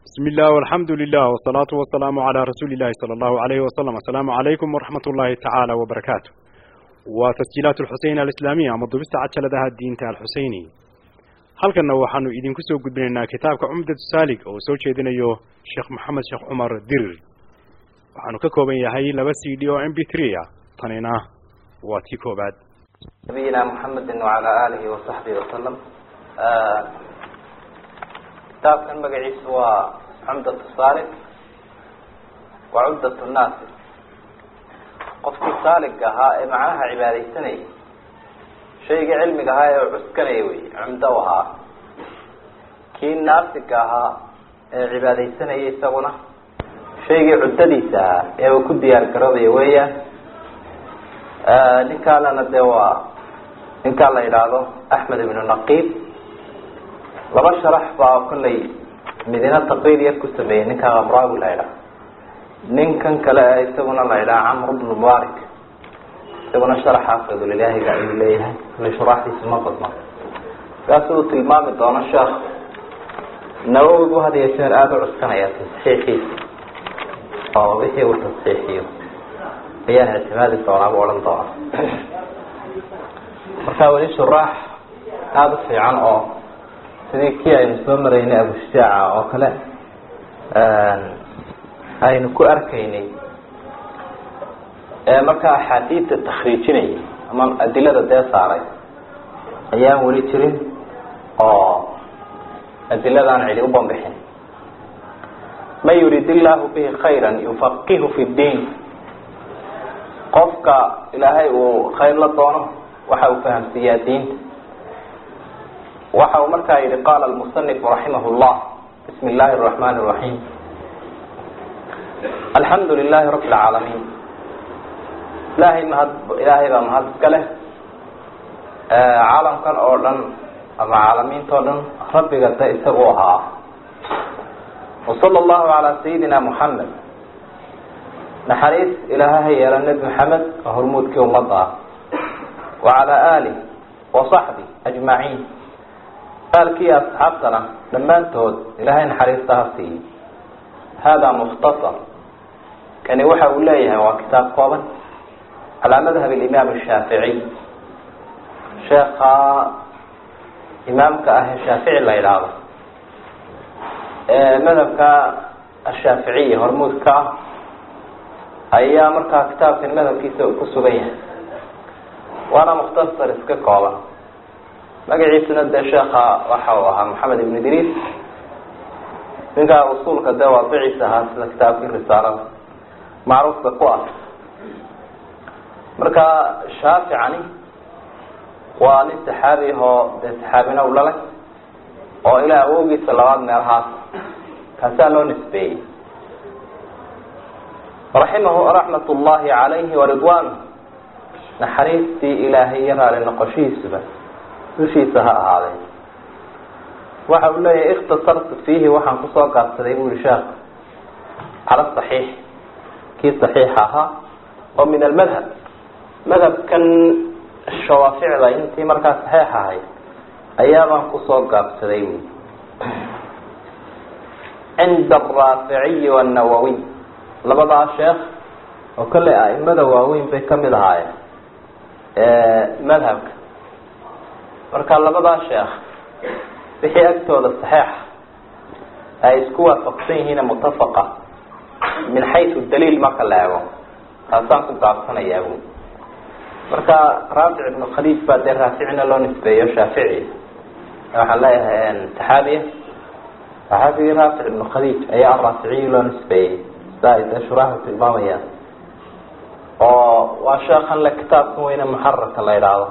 بسم الله والحمد لله والصلاة والسلام على رسول الله صلى الله عليه وسلم السلام عليكم ورحمة الله تعالى وبركاته وتسجيلات الحسين الإسلامية مضبست عجلدها الدين الحسيني halkanna waxaanu idinku soo gudbinaynaa kitaabka cumdatu saalig oo soo jeedinayo sheekh maxamed sheekh cumar dirir waxaanu ka kooban yahay laba c d oo m b three ah tanina waa tii koobaad nabiyina mxamedi wacala alihi wasaxbihi wasalam kitaabkan magaciisu waa cumdat saalig wa cumdat naasi qofkii saaliga ahaa ee macnaha cibaadaysanayay shayga cilmiga ahaa ee cuskanaya wey cumdo u ahaa kii naasiga ahaa ee cibaadaysanaya isaguna shaygii cuddadiisa ahaa ee uu ku diyaar garoobayo weeyaan ninkaalana dee waa ninkaa la yidhaahdo axmed ibnu naqiib laba sharax baa kollay midina taqriir yar ku sameeyey ninkaa kamraawi la yidhaha ninkan kale ee isaguna la yidhaha camr bnu mubarik isaguna sharaxaas fadulilaahiga ayuu leeyahay kale shuraaxdiisu ma badna markaas uu tilmaami doono sheekh nawowi bu had iyo jeer aada u cuskanaya tasxiixiisa oo wixii uu tasxiixiyo ayaan ictimaadi doonaa bu odhan doona marka weli shuraax aada u fiican oo sidii kii aynu soo maraynay abushujaaca oo kale aynu ku arkaynay markaa axaadiidta takriijinaya ama adilada dee saaray ayaan weli jirin oo adiladaan cidi u bambixin man yurid illahu bihi khayra yufaqihu fi ddiin qofka ilaahay uu khayr la doono waxa uu fahamsiiyaa diinta waxa uu markaa yihi qaala lmusanifu raximah llah bismi illaahi araxmani raxiim alxamdu lilahi rabi lcaalamiin ilaahay mahad ilaahay baa mahad iska leh caalamkan oo dhan ama caalamiinta o dhan rabbiga de isagu ahaa wasala allahu calaa sayidina muxamed naxariis ilaahaha yeela nebi maxamed oo hormuudkii ummadda ah wa calaa alih wa saxbi ajmaciin aalkii asxaabtana dhammaantood ilaahay naxariista ha siiyey hada mukhtasar kani waxa uu leeyahay waa kitaab kooban calaa madhab alimaam ashaaficiy sheekha imaamka ah ee shaafici la yidhaahdo ee madhabka ashaaficiya hormuudka ah ayaa markaa kitaabkan madhabkiisa uu ku sugan yahay waana mukhtasar iska kooban magaciisuna dee sheekha waxa uu ahaa maxamed ibn idriis ninkaa usuulka dee waadiciisa ahaa sida kitaabkii risaalada macruufka ku ah marka shaaficani waa nin saxaabi ahoo dee saxaabina u dhalay oo ilaa awowgiisa labaad meelahaas kaasaa loo nisbeeyey raximahu raxmat ullahi calayhi waridwan naxariistii ilaahay iyo raali noqoshihiisuba dushiisa ha ahaadee waxa uu leeyahay ikhtasartu fiihi waxaan kusoo gaabsaday bu yihi sheekh cala saxiix kii saxiixa ahaa oo min almadhab madhabkan shawaaficda intii markaa saxiix ahay ayaabaan kusoo gaabsaday wy cinda araaficiyi wanawowiy labadaa sheekh oo kale aimada waaweyn bay kamid ahaayeen madhabka marka labadaa sheekh wixii agtooda saxiixa ay isku waafaqsan yihiin mutafaqa min xayu daliil marka la eego taasaan ku gaabsanayaa bu marka raafic ibnu khaliij baa dee raaficina loo nisbeeyo shaafici waxaan leeyahay saxaabiya saxaabigii raafic ibnu khaliij ayaa araaficiyi loo nisbeeyey sida ay dee shuraaxu tilmaamayaan oo waa sheekan le kitaabkan weyne muxararka la idhaahdo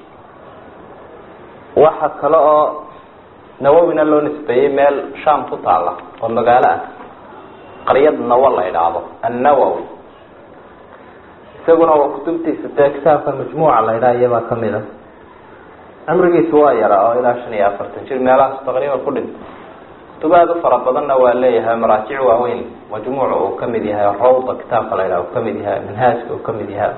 waxa kale oo nawowina loo nisbeeyey meel sham ku taala oo magaalo ah qaryad nawo la idhaahdo annawowi isaguna waa kutubtiisa dee kitaabka majmuuca la ydhaha iyabaa kamid a cumrigiisu waa yaraa oo ilaa shan iyo afartan jir meelahaas taqriiban ku dhintay kutub aada u fara badanna waa leeyahay maraajic waaweyn majmuuca uu kamid yahay rawda kitaabka la ydhaha uu kamid yahay manhaajka uu kamid yahay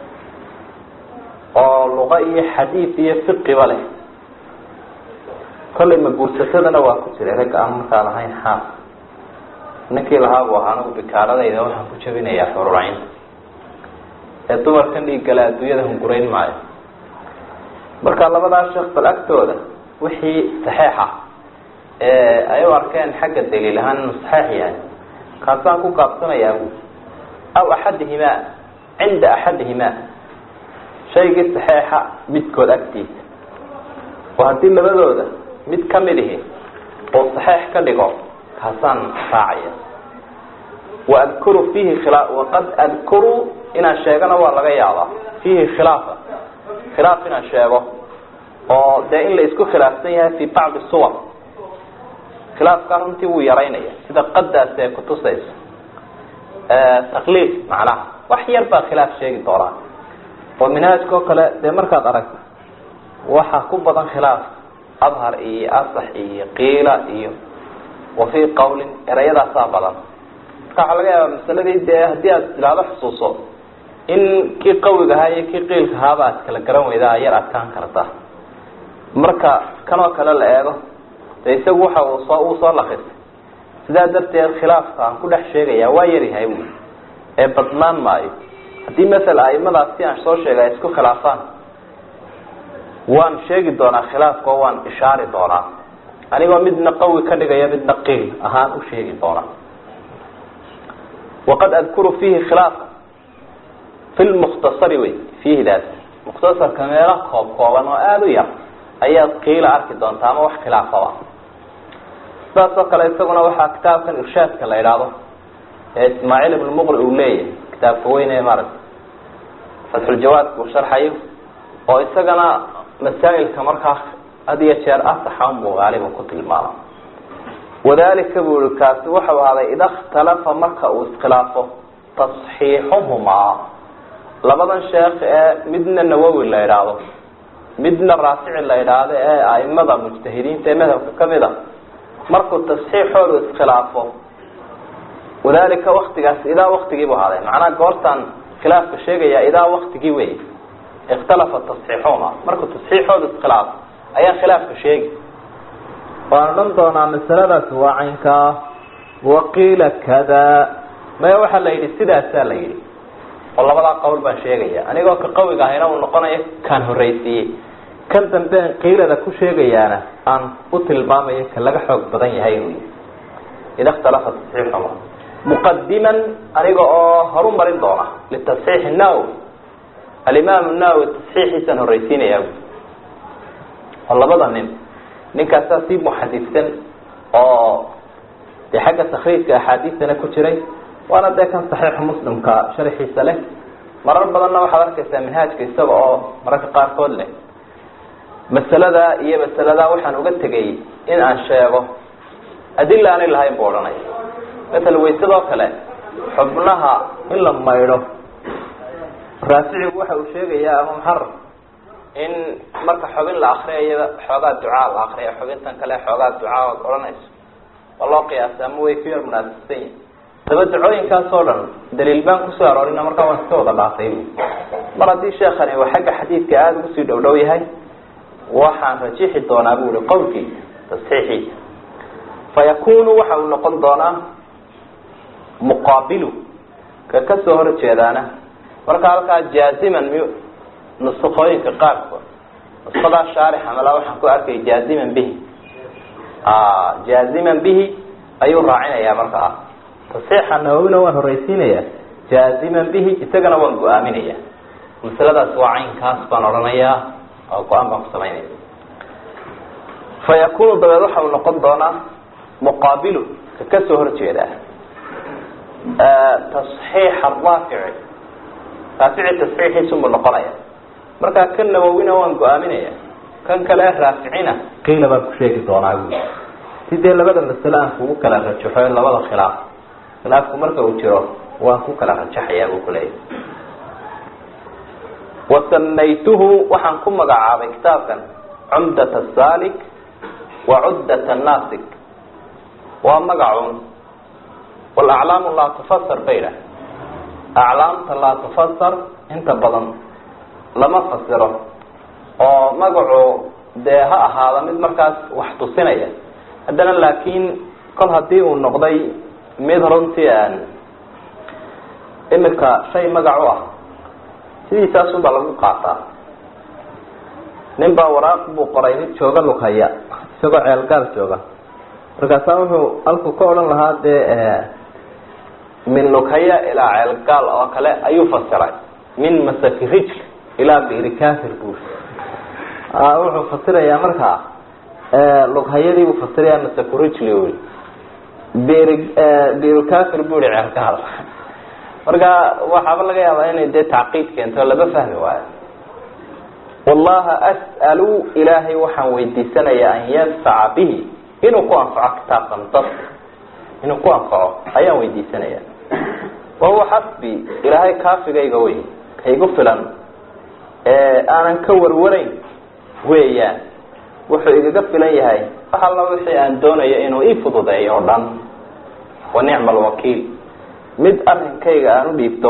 oo luqa iyo xadiid iyo fiqiba leh kollay ma guursatadana waa ku jiray ragga aan markaa lahayn xaas ninkii lahaa buu ahaa anigu bikaaradayda waxaan ku jabinayaa xururayn ee dumarkan dhiiggale adduunyada hungurayn maayo marka labadaa sheekh bal agtooda wixii saxeixa ee ay u arkeen xagga daliil ahaan inuu saxeix yahay kaasaan ku gaabsanayaa bu aw axadihimaa cinda axadihimaa shaygii saxeixa midkood agtiisa oo haddii labadooda mid kamid ihi oo saxeix ka dhigo kaasaan raacaya waadkuru fiihi khila waqad adkuru inaan sheegana waa laga yaabaa fiihi khilaafa khilaaf inaan sheego oo dee in la isku khilaafsan yahay fi bacdi suwar khilaafkaa runtii wuu yaraynaya sida qadaasi ay kutusayso takliif macnaha wax yar baa khilaaf sheegi doonaa oo minhaajka oo kale dee markaad aragto waxaa ku badan khilaaf adhar iyo asax iyo qiila iyo wa fii qawlin erayadaasaa badan marka waxaa laga yaabaa masaladii dee haddii aad ilaado xusuuso in kii qawiga ahaa iyo kii qiilka ahaaba aad kala garan weydaa yar adkaan karta marka kanoo kale la eego de isagu waxa uu soo uu soo lakisay sidaa darteed khilaafka aan ku dhex sheegaya waa yaryahay bu ee badnaan maayo haddii masala aimadaas si aan soo sheegay ay isku khilaafaan waan sheegi doonaa khilaafka oo waan ishaari doonaa anigoo midna qawi ka dhigaya midna qiil ahaan u sheegi doonaa waqad adkuru fiihi khilaafa fi lmukhtasari wey fiihidaas mukhtasarka meelo koob kooban oo aada u yar ayaad qiila arki doontaa ama wax khilaafaba sidaas oo kale isaguna waxaa kitaabkan irshaadka la idhaahdo ee ismaaciil ibn muqri uu leeyahay kitaabka weyn ee maaragta fatxuljawaadka uu sharxayo oo isagana masaa'ilka markaa had iyo jeer asaxa unbuu gaaliba ku tilmaama wadalika buu i kaasi waxau ahaaday ida ikhtalafa marka uu iskhilaafo tasxiixuhumaa labadan sheekh ee midna nawowi la idhaahdo midna raafici la idhaahdo ee aimada mujtahidiinta ee madhabka kamid a markuu tasxiixoodu iskhilaafo wadalika waktigaas idaa waktigiibu ahaaday macnaa goortaan khilaafka sheegaya idaa waktigii wey ikhtalafa tasxiixuhuma markuu tasxiixoodu iskhilaafo ayaa khilaafka sheegi waan odhan doonaa masaladaas waa caynkaa waqiila kada maya waxaa la yidhi sidaasaa la yidhi oo labadaa qowl baan sheegaya anigoo ka qawiga ahayna uu noqonayo kaan horreysiiyey kan dambean qiilada ku sheegayaana aan u tilmaamayo ka laga xoog badan yahay inuu yihi ida ikhtalafa tasxiixuma muqadiman aniga oo horu marin doona litasxiixi nawowi alimaam nawowi tasxiixiisaan horreysiinaya oo labada nin ninkaasaa sii muxadidsan oo dee xagga takriijka axaadiistana ku jiray waana dee kan saxiixu muslimka sharxiisa leh marar badanna waxaad arkaysaa manhaajka isaga oo mararka qaarkood leh masaladaa iyo masaladaa waxaan uga tegay in aan sheego adila aanay lahayn buu odhanaya masala waysadoo kale xubnaha in la maydho raaficigu waxa uu sheegayaa ama muxarar in marka xubin la akriyayada xoogaa ducaa la akriya xubintan kale xoogaa ducaa ood odhanayso waa loo qiyaasa ama way ku yar munaasabsan yihin daba dacooyinkaas oo dhan daliil baan kusoo aroorina markaa waan iska wada dhaafay mar haddii sheekani uu xagga xadiidka aada ugu sii dhow dhow yahay waxaan rajixi doonaa bu ihi qowlkiisa tasxiixiisa fayakunu waxa uu noqon doonaa muqaabilu ka kasoo horjeedaana marka halkaa jaaziman my nusakooyinka qaarkood nuskadaa shaarix amala waxaan ku arkay jaaziman bihi jaaziman bihi ayuu raacinayaa markaa tasxiixa nawowina waan horreysiinaya jaaziman bihi isagana waan go-aaminaya masaladaas waa caynkaas baan odhanayaa oo go-aan baan ku samaynaya fa yakunu dabeed waxa uu noqon doonaa muqaabilu ka kasoo horjeeda tasxiixa raafici raafici tasxiixiisunbuu noqonaya markaa kan nawowina waan go-aaminaya kan kale raaficina qiila baan ku sheegi doonaa buui si dee labada masale aan kugu kala rajaxo labada khilaaf khilaafku marka uu jiro waan ku kala rajaxayaa buu kuleeyahy wasamaytuhu waxaan ku magacaabay kitaabkan cumdat asalik wa cuddat annaasik waa magacun walaclaamu laa tufasar bay dhah aclaamta laa tufasar inta badan lama fasiro oo magacu dee ha ahaada mid markaas wax tusinaya haddana laakiin kol haddii uu noqday mid runtii aan imika shay magac u ah sidiisaasun baa lagu qaataa nin baa waraaq buu qoray mid jooga lughaya isagoo ceelgaal jooga markaasaa wuxuu halku ka odhan lahaa dee min lughaya ilaa ceelgaal oo kale ayuu fasiray min masafi rijl ilaa biri kafir buu wuxuu fasirayaa markaa lughayadii buu fasiraya masafu rijli ui biri birikafir buu ihi ceelgaal marka waxaaba laga yaabaa inay dee tacqiid keento laba fahmi waayo wallaha as'alu ilaahay waxaan weydiisanayaa an yanfaca bihi inuu ku anfaco kitaabkan dadka inuu ku anfaco ayaan weydiisanaya wahuwa xasbi ilaahay kaafigayga wey kaygu filan ee aanan ka warwarayn weeyaan wuxuu igaga filan yahay wax alla wixii aan doonayo inuu ii fududeeyo o dhan wa nicma alwakiil mid arrinkayga aan u dhiibto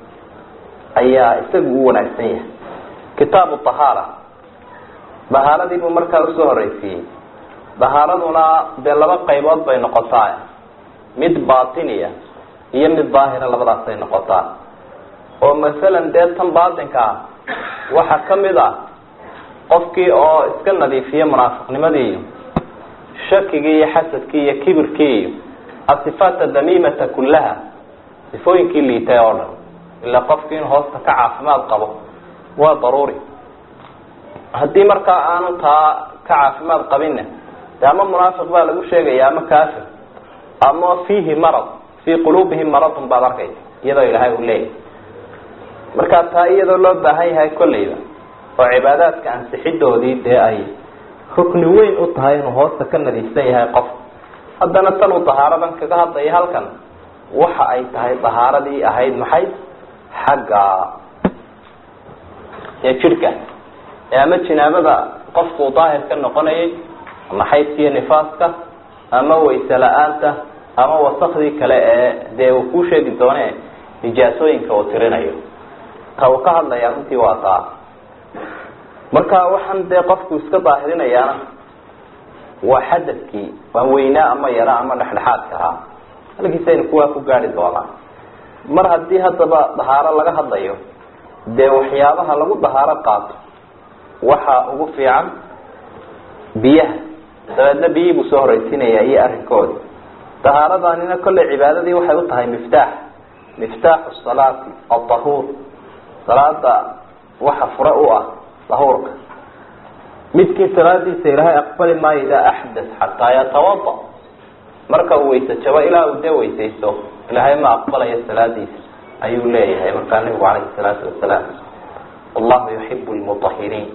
ayaa isagu u wanaagsan yahay kitaabu tahaara dahaaradii buu markaa usoo horeysiiyey dahaaraduna dee laba qaybood bay noqotaa mid batiniya iyo mid daahira labadaasay noqotaa oo masalan dee tan baatinka ah waxaa kamid ah qofkii oo iska nadiifiya munaafiqnimadii iyo shakigii iyo xasadkii iyo kibirkii iyo asifaata damiimata kullaha sifooyinkii liitay oo dhan ilaa qofkii in hoosta ka caafimaad qabo waa daruuri haddii markaa aanu taa ka caafimaad qabinna de ama munaafiq baa lagu sheegaya ama kafir ama fiihi marad fii quluubihim maradun baad arkaysa iyadoo ilaahay uu leeyahay marka taa iyadoo loo baahan yahay kolleyba oo cibaadaadka ansixidoodii dee ay rukni weyn u tahay inuu hoosta ka nadiifsan yahay qof haddana tanuu dahaaradan kaga hadlaya halkan waxa ay tahay dahaaradii ahayd maxay xagga ee jidhka ee ama jinaabada qofkuu daahir ka noqonayay ama xaydkiiyo nifaaska ama wayse la-aanta ama wasakdii kale ee dee uu kuu sheegi doone nijaasooyinka uu tirinayo ta uu ka hadlaya runtii waa taa marka waxaan dee qofku iska daahirinayaana waa xadadkii waa weynaa ama yara ama dhexdhexaadka ahaa halkiisaynu kuwaa ku gaari doonaa mar haddii haddaba dahaaro laga hadlayo dee waxyaabaha lagu dahaaro qaato waxa ugu fiican biyaha dabeedna biyihii buu soo horeysiinaya iyo arrinkoodi dahaaradanina kolley cibaadadii waxay u tahay miftaax miftaaxu salaati adahuur salaada waxa fure u ah dahuurka midkii salaadiisa ilaahay aqbali maayo idaa axdas xataa yatawada marka uu weyse jabo ilaa uu dee weysaysto ilaahay ma aqbalayo salaadiisa ayuu leeyahay markaa nabigu calayhi salaatu wasalaam wallahu yuxibu lmutahiriin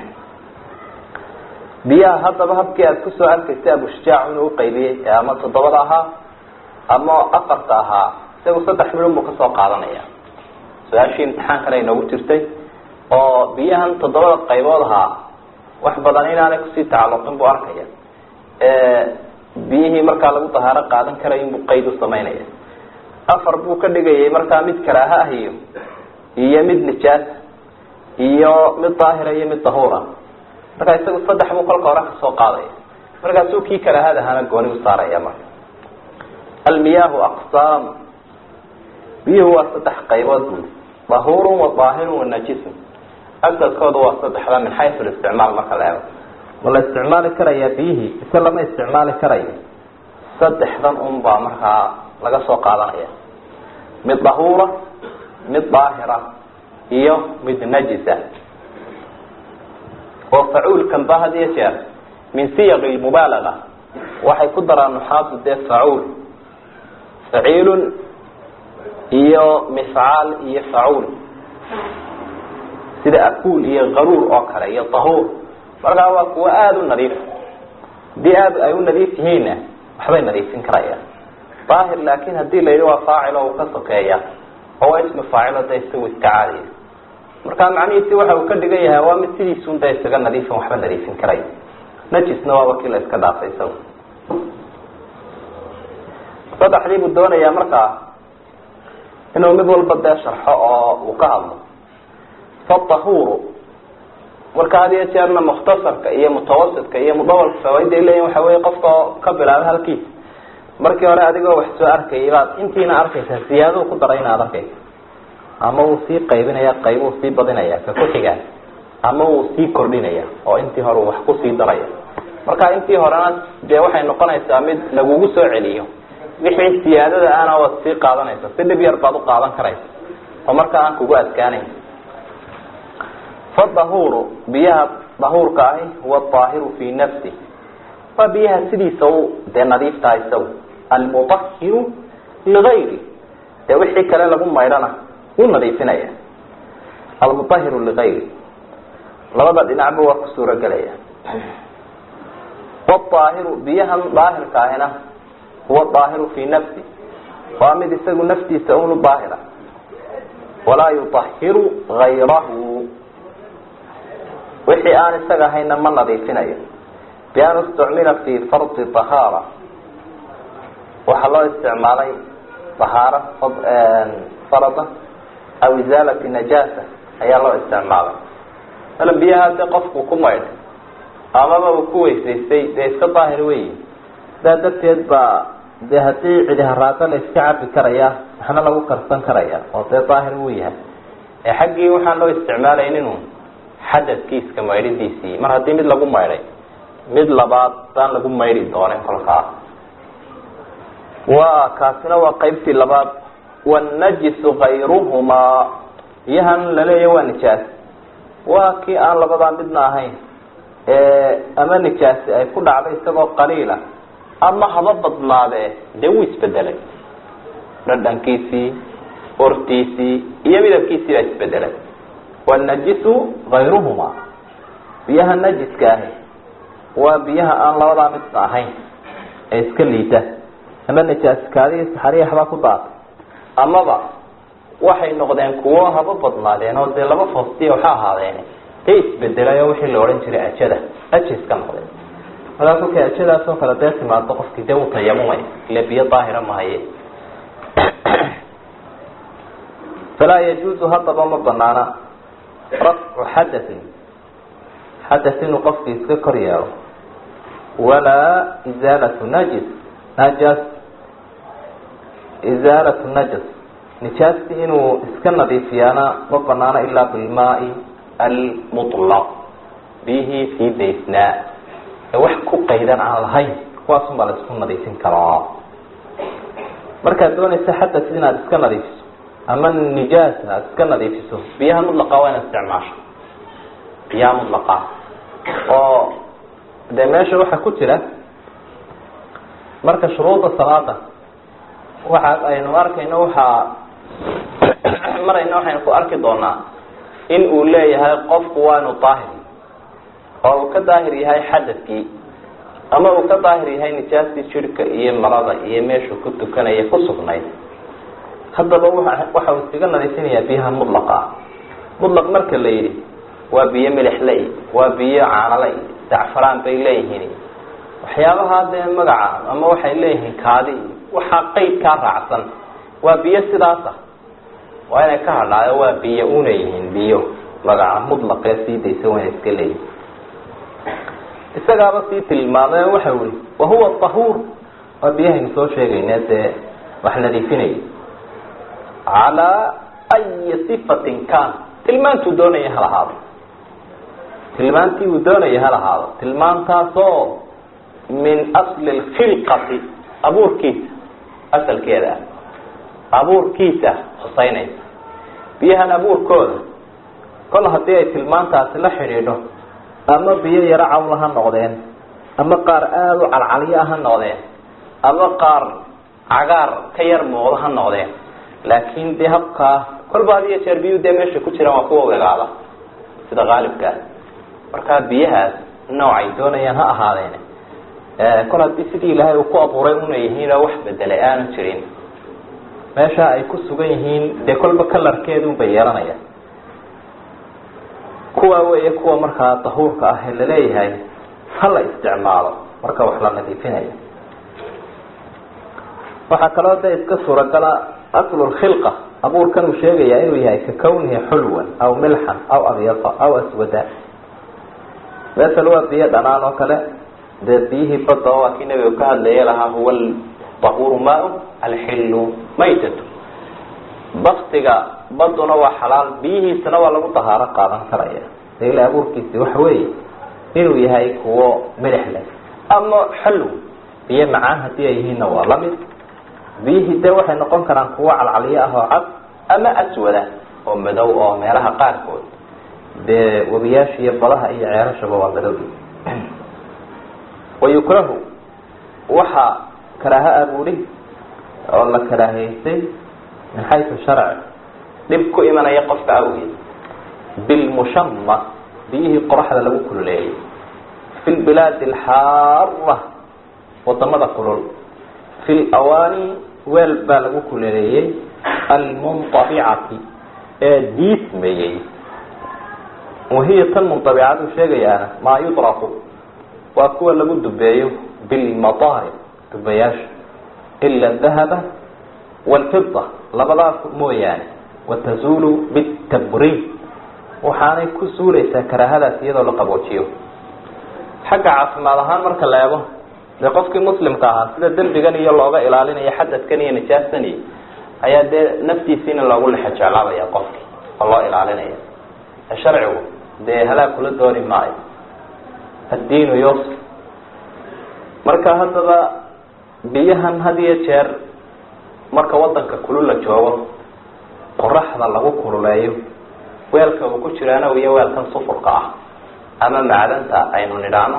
biyaha haddaba habkii aada kusoo arkaysay abushujaac inuu uqaybiyey ee ama toddobada ahaa ama afarta ahaa isagu saddex midhun buu kasoo qaadanaya su-aashii imtixaankana inoogu jirtay oo biyahan toddobada qaybood ahaa wax badan inaanay kusii tacalluqin buu arkaya biyihii markaa lagu dahaaro qaadan karay inbuu qayd u samaynaya afar buu ka dhigayay markaa mid karaaha ah iyo iyo mid nijaasa iyo mid daahira iyo mid dahuura markaa isagu saddex buu kolka hore kasoo qaadaya markaasuu kii karaahada ahaana gooni u saaraya marka almiyaahu aqsaam biyuhu waa saddex qaybood bui dahuurun wa daahirun wa najisun asadkooda waa saddexda min xaysu listicmaal marka la eego ma la isticmaali karayaa biyihii ise lama isticmaali karayo saddexdan un baa markaa laga soo qaadanaya mid dahuura mid daahira iyo mid najisa oo facuulkan ba had iyo jeer min siyaqi lmubaalaga waxay ku daraan nuxaadu dee facuul faciilun iyo mifcaal iyo facuul sida akuul iyo qaruur oo kale iyo tahuur markaa waa kuwo aada u nadiif haddii aada ay u nadiif yihiinna waxbay nadiifin karayaan daahir laakin hadii la yidhi waa faacil oo uu ka sokeeya oo waa ismi faacilo de isagu iska caadiya marka macnihiisi waxa uu ka dhigan yahay waa mid sidiisun da isaga nadiifin waxba nadiifin karay najisna waaba kii la iska dhaafay isagu saddexdii buu doonayaa markaa inuu mid walba dee sharxo oo uu ka hadlo fatahuuru marka had iyo jeerna mukhtasarka iyo mutawasitka iyo mudawalka fawaaida leeyihin waxa wey qofka oo ka bilaaba halkiisa markii hore adigoo wax soo arkayay baad intiina arkaysaa siyaaduu ku daray inaad arkaysa ama wuu sii qaybinaya qayb uu sii badinaya ka ku xigaan ama wuu sii kordhinaya oo intii hore uu wax kusii daraya marka intii horena dee waxay noqonaysaa mid lagugu soo celiyo wixii siyaadada ahna waad sii qaadanaysa si dhib yar baad u qaadan karaysa oo markaa aan kugu adkaanayn fadahuuru biyaha dahuurka ahi huwa aahiru fii nafsi waa biyaha sidiisa u dee nadiiftaha isagu almuahiru ligayri dee wixii kale lagu maydhana wuu nadiifinaya almuahiru ligayri labada dhinacba waa ku suuragelaya waalaahiru biyahan daahirka ahina huwa daahiru fii nafsi waa mid isagu naftiisa unu daahira walaa yuahiru gayrahu wixii aan isaga ahayna ma nadiifinayo bian istucmila fi fardi ahaara waxaa loo isticmaalay ahaaro farada aw izaalati najaasa ayaa loo isticmaalay mala biyaha dee qofku ku maydhay amaba uu ku weysaystay dee iska daahir weyi sidaa darteed baa dee haddii cidi haraado la iska cabi karaya waxna lagu karsan karaya oo dee daahir wuu yahay ee xaggii waxaan loo isticmaalayn inuu xadadkiiska maydhidiisii mar haddii mid lagu maydhay mid labaad baan lagu maydhi doonin kolkaa wa kaasina waa qaybtii labaad wanajisu kayruhumaa biyahan laleeya waa nijaas waa kii aan labadaa midna ahayn ama nijaasi ay ku dhacday isagoo qaliila ama haba badnaadee dee wuu isbedelay dhadhankiisii ortiisii iyo midabkiisii baa isbedelay wanajisu kayruhumaa biyaha najiska ahi waa biyaha aan labadaa midna ahayn ee iska liita ama najaaskaadii saxariya habaa ku daatay amaba waxay noqdeen kuwo haba badnaadeen oo dee laba foostiya waxa ahaadeen dee isbedelay oo wixii la odhan jiray ajada aja iska noqdeen markaa kolkay ajadaas oo kale dee timaado qofkii dee uu tayamumay ile biyo daahira mahaye falaa yajuuzu haddaba ma banaana rafcu xadain xadat inuu qofkii iska kor yeelo walaa izaalatu najis najas izaalatu najas nijaasti inuu iska nadiifiyaana ma banaano ilaa bilmaai almutlaq biyihii sii daysnaa ee wax ku qaydan aan lahayn kuwaasun baa la isku nadiifin karaa markaad doonaysa xadat inaad iska nadiifiso ama nijaasa aad iska nadiifiso biyaha mutlaqa waa inaad isticmaasho biyaha mutlaqa oo dee meesha waxaa ku jira marka shuruuda salaada waxa aynu arkayno waxaa marayna waxaynu ku arki doonaa in uu leeyahay qofku waa inu daahir oo uu ka daahir yahay xadadkii ama uu ka daahir yahay nijaastii jirhka iyo marada iyo meeshuu ku tukanaya ku sugnayd haddaba waxa uu iskaga nadiifinayaa biyaha mutlaqa mutlaq marka la yidhi waa biyo milixle waa biyo caanale dacfaraan bay leeyihiin waxyaabaha dee magaca ama waxay leeyihiin kaadi waxaa qeydkaa raacsan waa biyo sidaas ah waa inay ka hadhaayo waa biyo una yihiin biyo magaca mutlaqee sii daysa wayna iska leeyihin isagaaba sii tilmaamay waxa ui wahuwa tahuur waa biyahaynu soo sheegayne dee wax nadiifinaya calaa ayi sifatin kan tilmaantuu doonaya ha lahaado tilmaantii uu doonaya ha lahaado tilmaantaasoo min asli lkhilqati abuurkiisa asalkeeda ah abuurkiisa huseynaysa biyahan abuurkooda kol haddii ay tilmaantaasi la xidhiidho ama biyo yaro cawla ha noqdeen ama qaar aada u calcalyo ha noqdeen ama qaar cagaar ka yar muuqdo ha noqdeen laakin dee habkaa kolba had iyo jeer biyuu dee meesha ku jiraan waa kuwa wegaada sida qaalibkaa markaa biyahaas noocay doonayaan ha ahaadeen kol haddii sidii ilaahay uu ku abuuray una yihiin oo wax bedelay aanu jirin meesha ay ku sugan yihiin dee kolba kalarkeedun bay yeelanayaan kuwa weeye kuwa markaa dahuurka ah ee laleeyahay ha la isticmaalo marka wax la nadiifinayo waxaa kaloo de iska suuragala aslu lkhilqa abuurkan uu sheegayaa inuu yahay ka kawnihi xulwan aw milxan aw abyada aw aswada masel waa biyo dhanaan oo kale dee biyihii badda waa kii nabiga ka hadlaya lahaa huwa tahuru maa alxilu maytatu baktiga baduna waa xalaal biyihiisana waa lagu dahaaro qaadan karaya de ila abuurkiisi waxa weeye inuu yahay kuwo milix leh ama xallow biyo macaan haddii ay yihiinna waa lamid biyihii dee waxay noqon karaan kuwo calcalyo ah oo cad ama aswada oo madow oo meelaha qaarkood dee webiyaasha iyo badaha iyo ceerashaba waa madow wayukrahu waxaa karaaha abuuri oo la karaahaysay min xaysu sharci dhib ku imanaya qofka awgeed bilmushama biyihii qoraxda lagu kululeeyay fi lbilaadi alxaara wadamada kulul fi lawaani weel baa lagu kululeeyey almuntabicati ee diismayey wahiya tan muntabicadu sheegayaana maa yudraku waa kuwa lagu dubeeyo bilmadaari dubayaasha ila dahaba walfida labadaas mooyaane watazuulu bitabriid waxaanay ku suuleysaa karaahadaas iyadoo la qaboojiyo xagga caafimaad ahaan marka la eego dee qofkii muslimka ahaa sida dembigan iyo looga ilaalinayo xadadkan iyo nijaastan iyo ayaa dee naftiisiina loogu lexa jeclaabaya qofkii oo loo ilaalinaya sharcigu dee halaag kula dooni maayo addiinu yusr marka haddaba biyahan had iyo jeer marka wadanka kulul la joogo qoraxda lagu kululeeyo weelka uu ku jiraana iyo weelkan sufurka ah ama macdanta aynu nidhaahno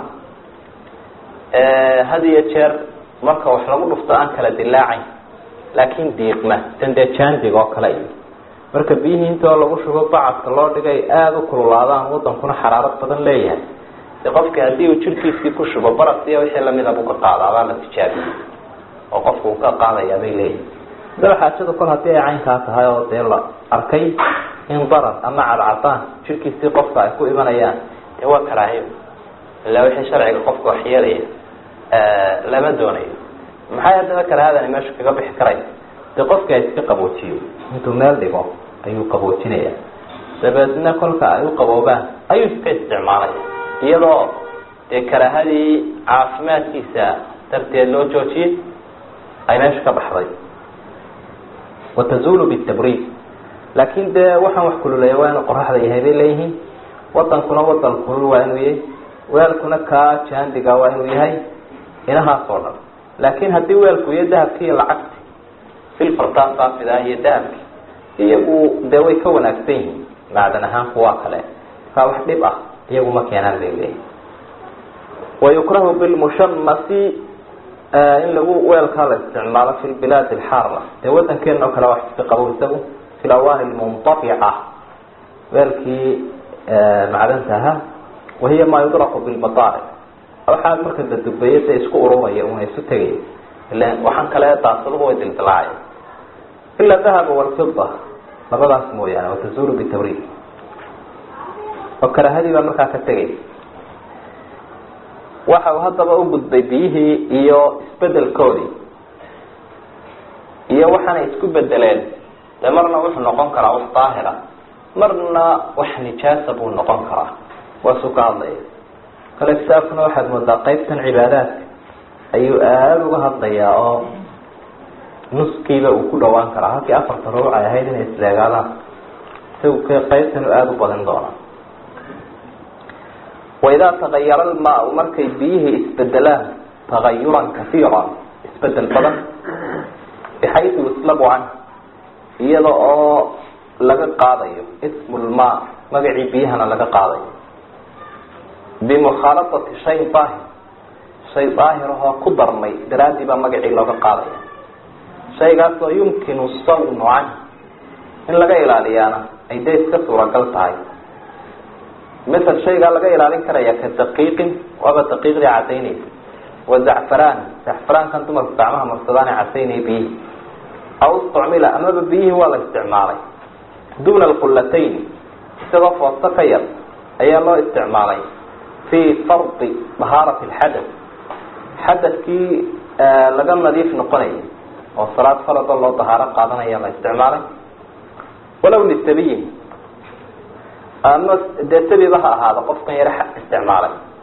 had iyo jeer marka wax lagu dhufto aan kala dilaacayn laakin diiqma tan dee jandig oo kale iyo marka biyihii intoo lagu shubo bacadka loo dhigay aada u kululaadaan wadankuna xaraarad badan leeyahay de qofki haddii uu jirkiisii ku shubo baras iyo wixii lamida buu ka qaada baa la tijaabiyey oo qofku uu ka qaadaya bay leeyihin daba xaajada kol haddii ay caynkaa tahay oo dee la arkay in darar ama cadcadaan jirkiisii qofka ay ku imanayaan dee waa karaahiyo ilaa wixii sharciga qofka waxyeelaya lama doonayo maxay haddaba karaahadani meesha kaga bixi karay dee qofki ay iska qaboojiyo intuu meel dhigo ayuu qaboojinaya dabeedna kolka ay u qaboobaan ayuu iska isticmaalaya iyadoo dee karaahadii caafimaadkiisa darteed loo joojiyey ay meesha ka baxday watazulu bitabriid laakin dee waxaan wax kululeeya waa inuu qoraxda yahay bay leeyihiin wadankuna wadan kulul waa inuu yahay weelkuna kaa jaandiga waa inuu yahay inahaas oo dhan laakin haddii weelku iyo dahabki iyo lacagti silfartaa saafida iyo dahabki iyagu dee way ka wanaagsan yihiin macdan ahaan kuwa kale kaa wax dhib ah iyagu ma keenaan bay leeyihin wayukrahu bilmushamasi in lagu weelkaa la isticmaalo fi lbilaadi alxaara dee wadankeena oo kale wax iska qabo isagu fi lawaani lmuntafica weelkii macdanta ahaa wahiya maa yudraku bilmadaaric waxaa marka la dubeeyo dee isku ururaya una isu tegaya ila waxaan kale daasaduhu way dildilaacaya ila dahaba walfida labadaas mooyaane watazulu bitabriid oo karahadii baa markaa ka tegay waxa uu haddaba u gudbay biyihii iyo isbedelkoodii iyo waxaanay isku bedeleen dee marna wuxuu noqon karaa wax daahira marna wax nijaasa buu noqon karaa waasuu ka hadlaya kale kitaabkuna waxaad moodaa qeybtan cibaadaadka ayuu aada uga hadlayaa oo nuskiiba uu ku dhawaan karaa halkii afarta rubuc ay ahayd inay isleegaadaan isagu k qeybtanu aada u badin doonaa waidaa tagayara almaau markay biyihii isbedelaan tagayuran kasiira isbedel badan bixaysu yuslabu can iyada oo laga qaadayo ismu lmaa magacii biyahana laga qaadayo bimukhaalatati shay daahir shay daahir ahoo ku darmay daraaddii baa magacii looga qaadaya shaygaasoo yumkinu sawnu canh in laga ilaaliyaana ay dee iska suuragal tahay masel shaygaa laga ilaalin karaya ka daqiiqin waaba daqiiqdii cadaynaysa wa zacfaraan zacfaraankan dumarku gacmaha marsadaan ee cadaynaya biyihii aw istucmila amaba biyihii waa la isticmaalay duuna alqullatayn isagoo foosto ka yar ayaa loo isticmaalay fii fardi dahaarati alxadath xadadkii laga nadiif noqonayay oo salaad farada loo dahaaro qaadanaya la isticmaalay walow lisabiyin ama dee sabiba ha ahaado qofkan yar isticmaalay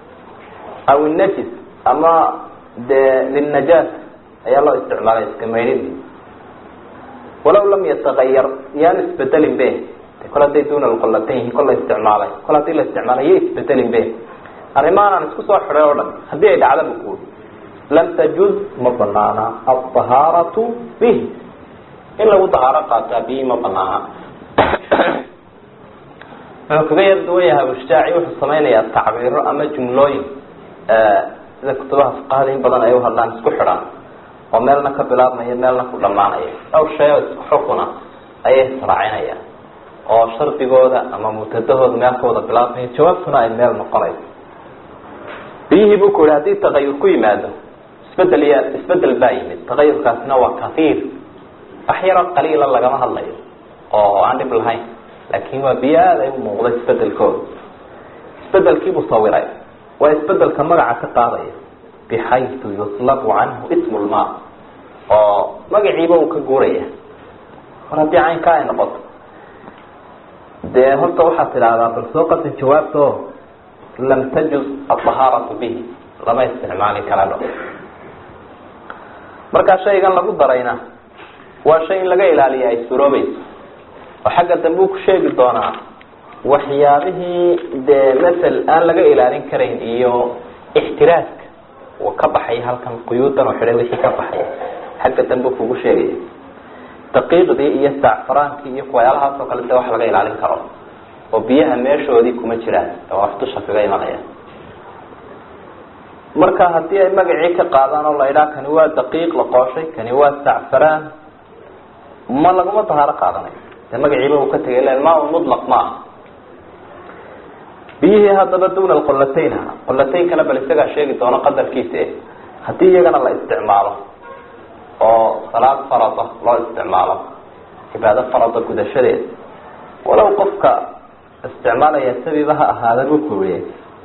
aw inajis ama dee lilnajaas ayaa loo isticmaalay iska maydhidii walaw lam yatagayar yaan isbedelin be kol hadday duna lqolatan yihiin kol la isticmaalay kol hadii la isticmaalay ya isbedelin be arrimahan aan isku soo xidhay oo dhan haddii ay dhacda bu kuuri lam tajuz ma banaana alطahaaratu bih in lagu dahaaro qaataa bihi ma banaana wuxuu kaga yar duwan yahay abushtaaci wuxuu samaynayaa tacbiiro ama jumlooyin sida kutubaha fuqahada in badan ay uhadlaan isku xidhaan oo meelna ka bilaabmaya meelna ku dhamaanaya dhowr shay oo isku xukuna ayay israacinayaan oo shardigooda ama mubtadahooda meel ka wada bilaabmaya jawaabtuna ay meel noqonayso biyihii buu ku yihi haddii tagayur ku yimaado isbedel ya isbedel baa yimid tagayurkaasina waa kahiir wax yaroo qaliila lagama hadlayo oo aan dhib lahayn laakin waa biyo aada ay umuuqda isbedelkooda isbedelkiibuu sawiray waa isbedelka magaca ka qaadaya bixaytu yuslabu canhu ismu lmaa oo magaciiba uu ka guuraya mar haddii caynkaa ay noqoto dee horta waxaad tidhaahdaa bal soo qasa jawaabta o lam tajuz alطahaaratu bihi lama isticmaali kara dho markaa shaygan lagu darayna waa shay in laga ilaaliya ay suroobayso oo xagga dambe uu ku sheegi doonaa waxyaabihii dee masel aan laga ilaalin karayn iyo ixtiraaska uu ka baxay halkan quyuudan oo xidhay wixii ka baxay xagga dambe u kugu sheegaya daqiiqdii iyo sacfaraankii iyo kuwayaalahaas oo kale de wax laga ilaalin karo oo biyaha meeshoodii kuma jiraan oo wax dusha kaga imanaya marka haddii ay magacii ka qaadaan oo la idhaha kani waa daqiiq la qooshay kani waa sacfaraan ma laguma dahaaro qaadanayo de magaciiba uu ka tegay len maa mutlaq ma aha biyihii haddaba duna qolatayn ha qolataynkana bal isagaa sheegi doono qadarkiisa e haddii iyagana la isticmaalo oo salaad farada loo isticmaalo cibaado farada gudashadeeda walow qofka isticmaalaya sabiba ha ahaada buu kuriye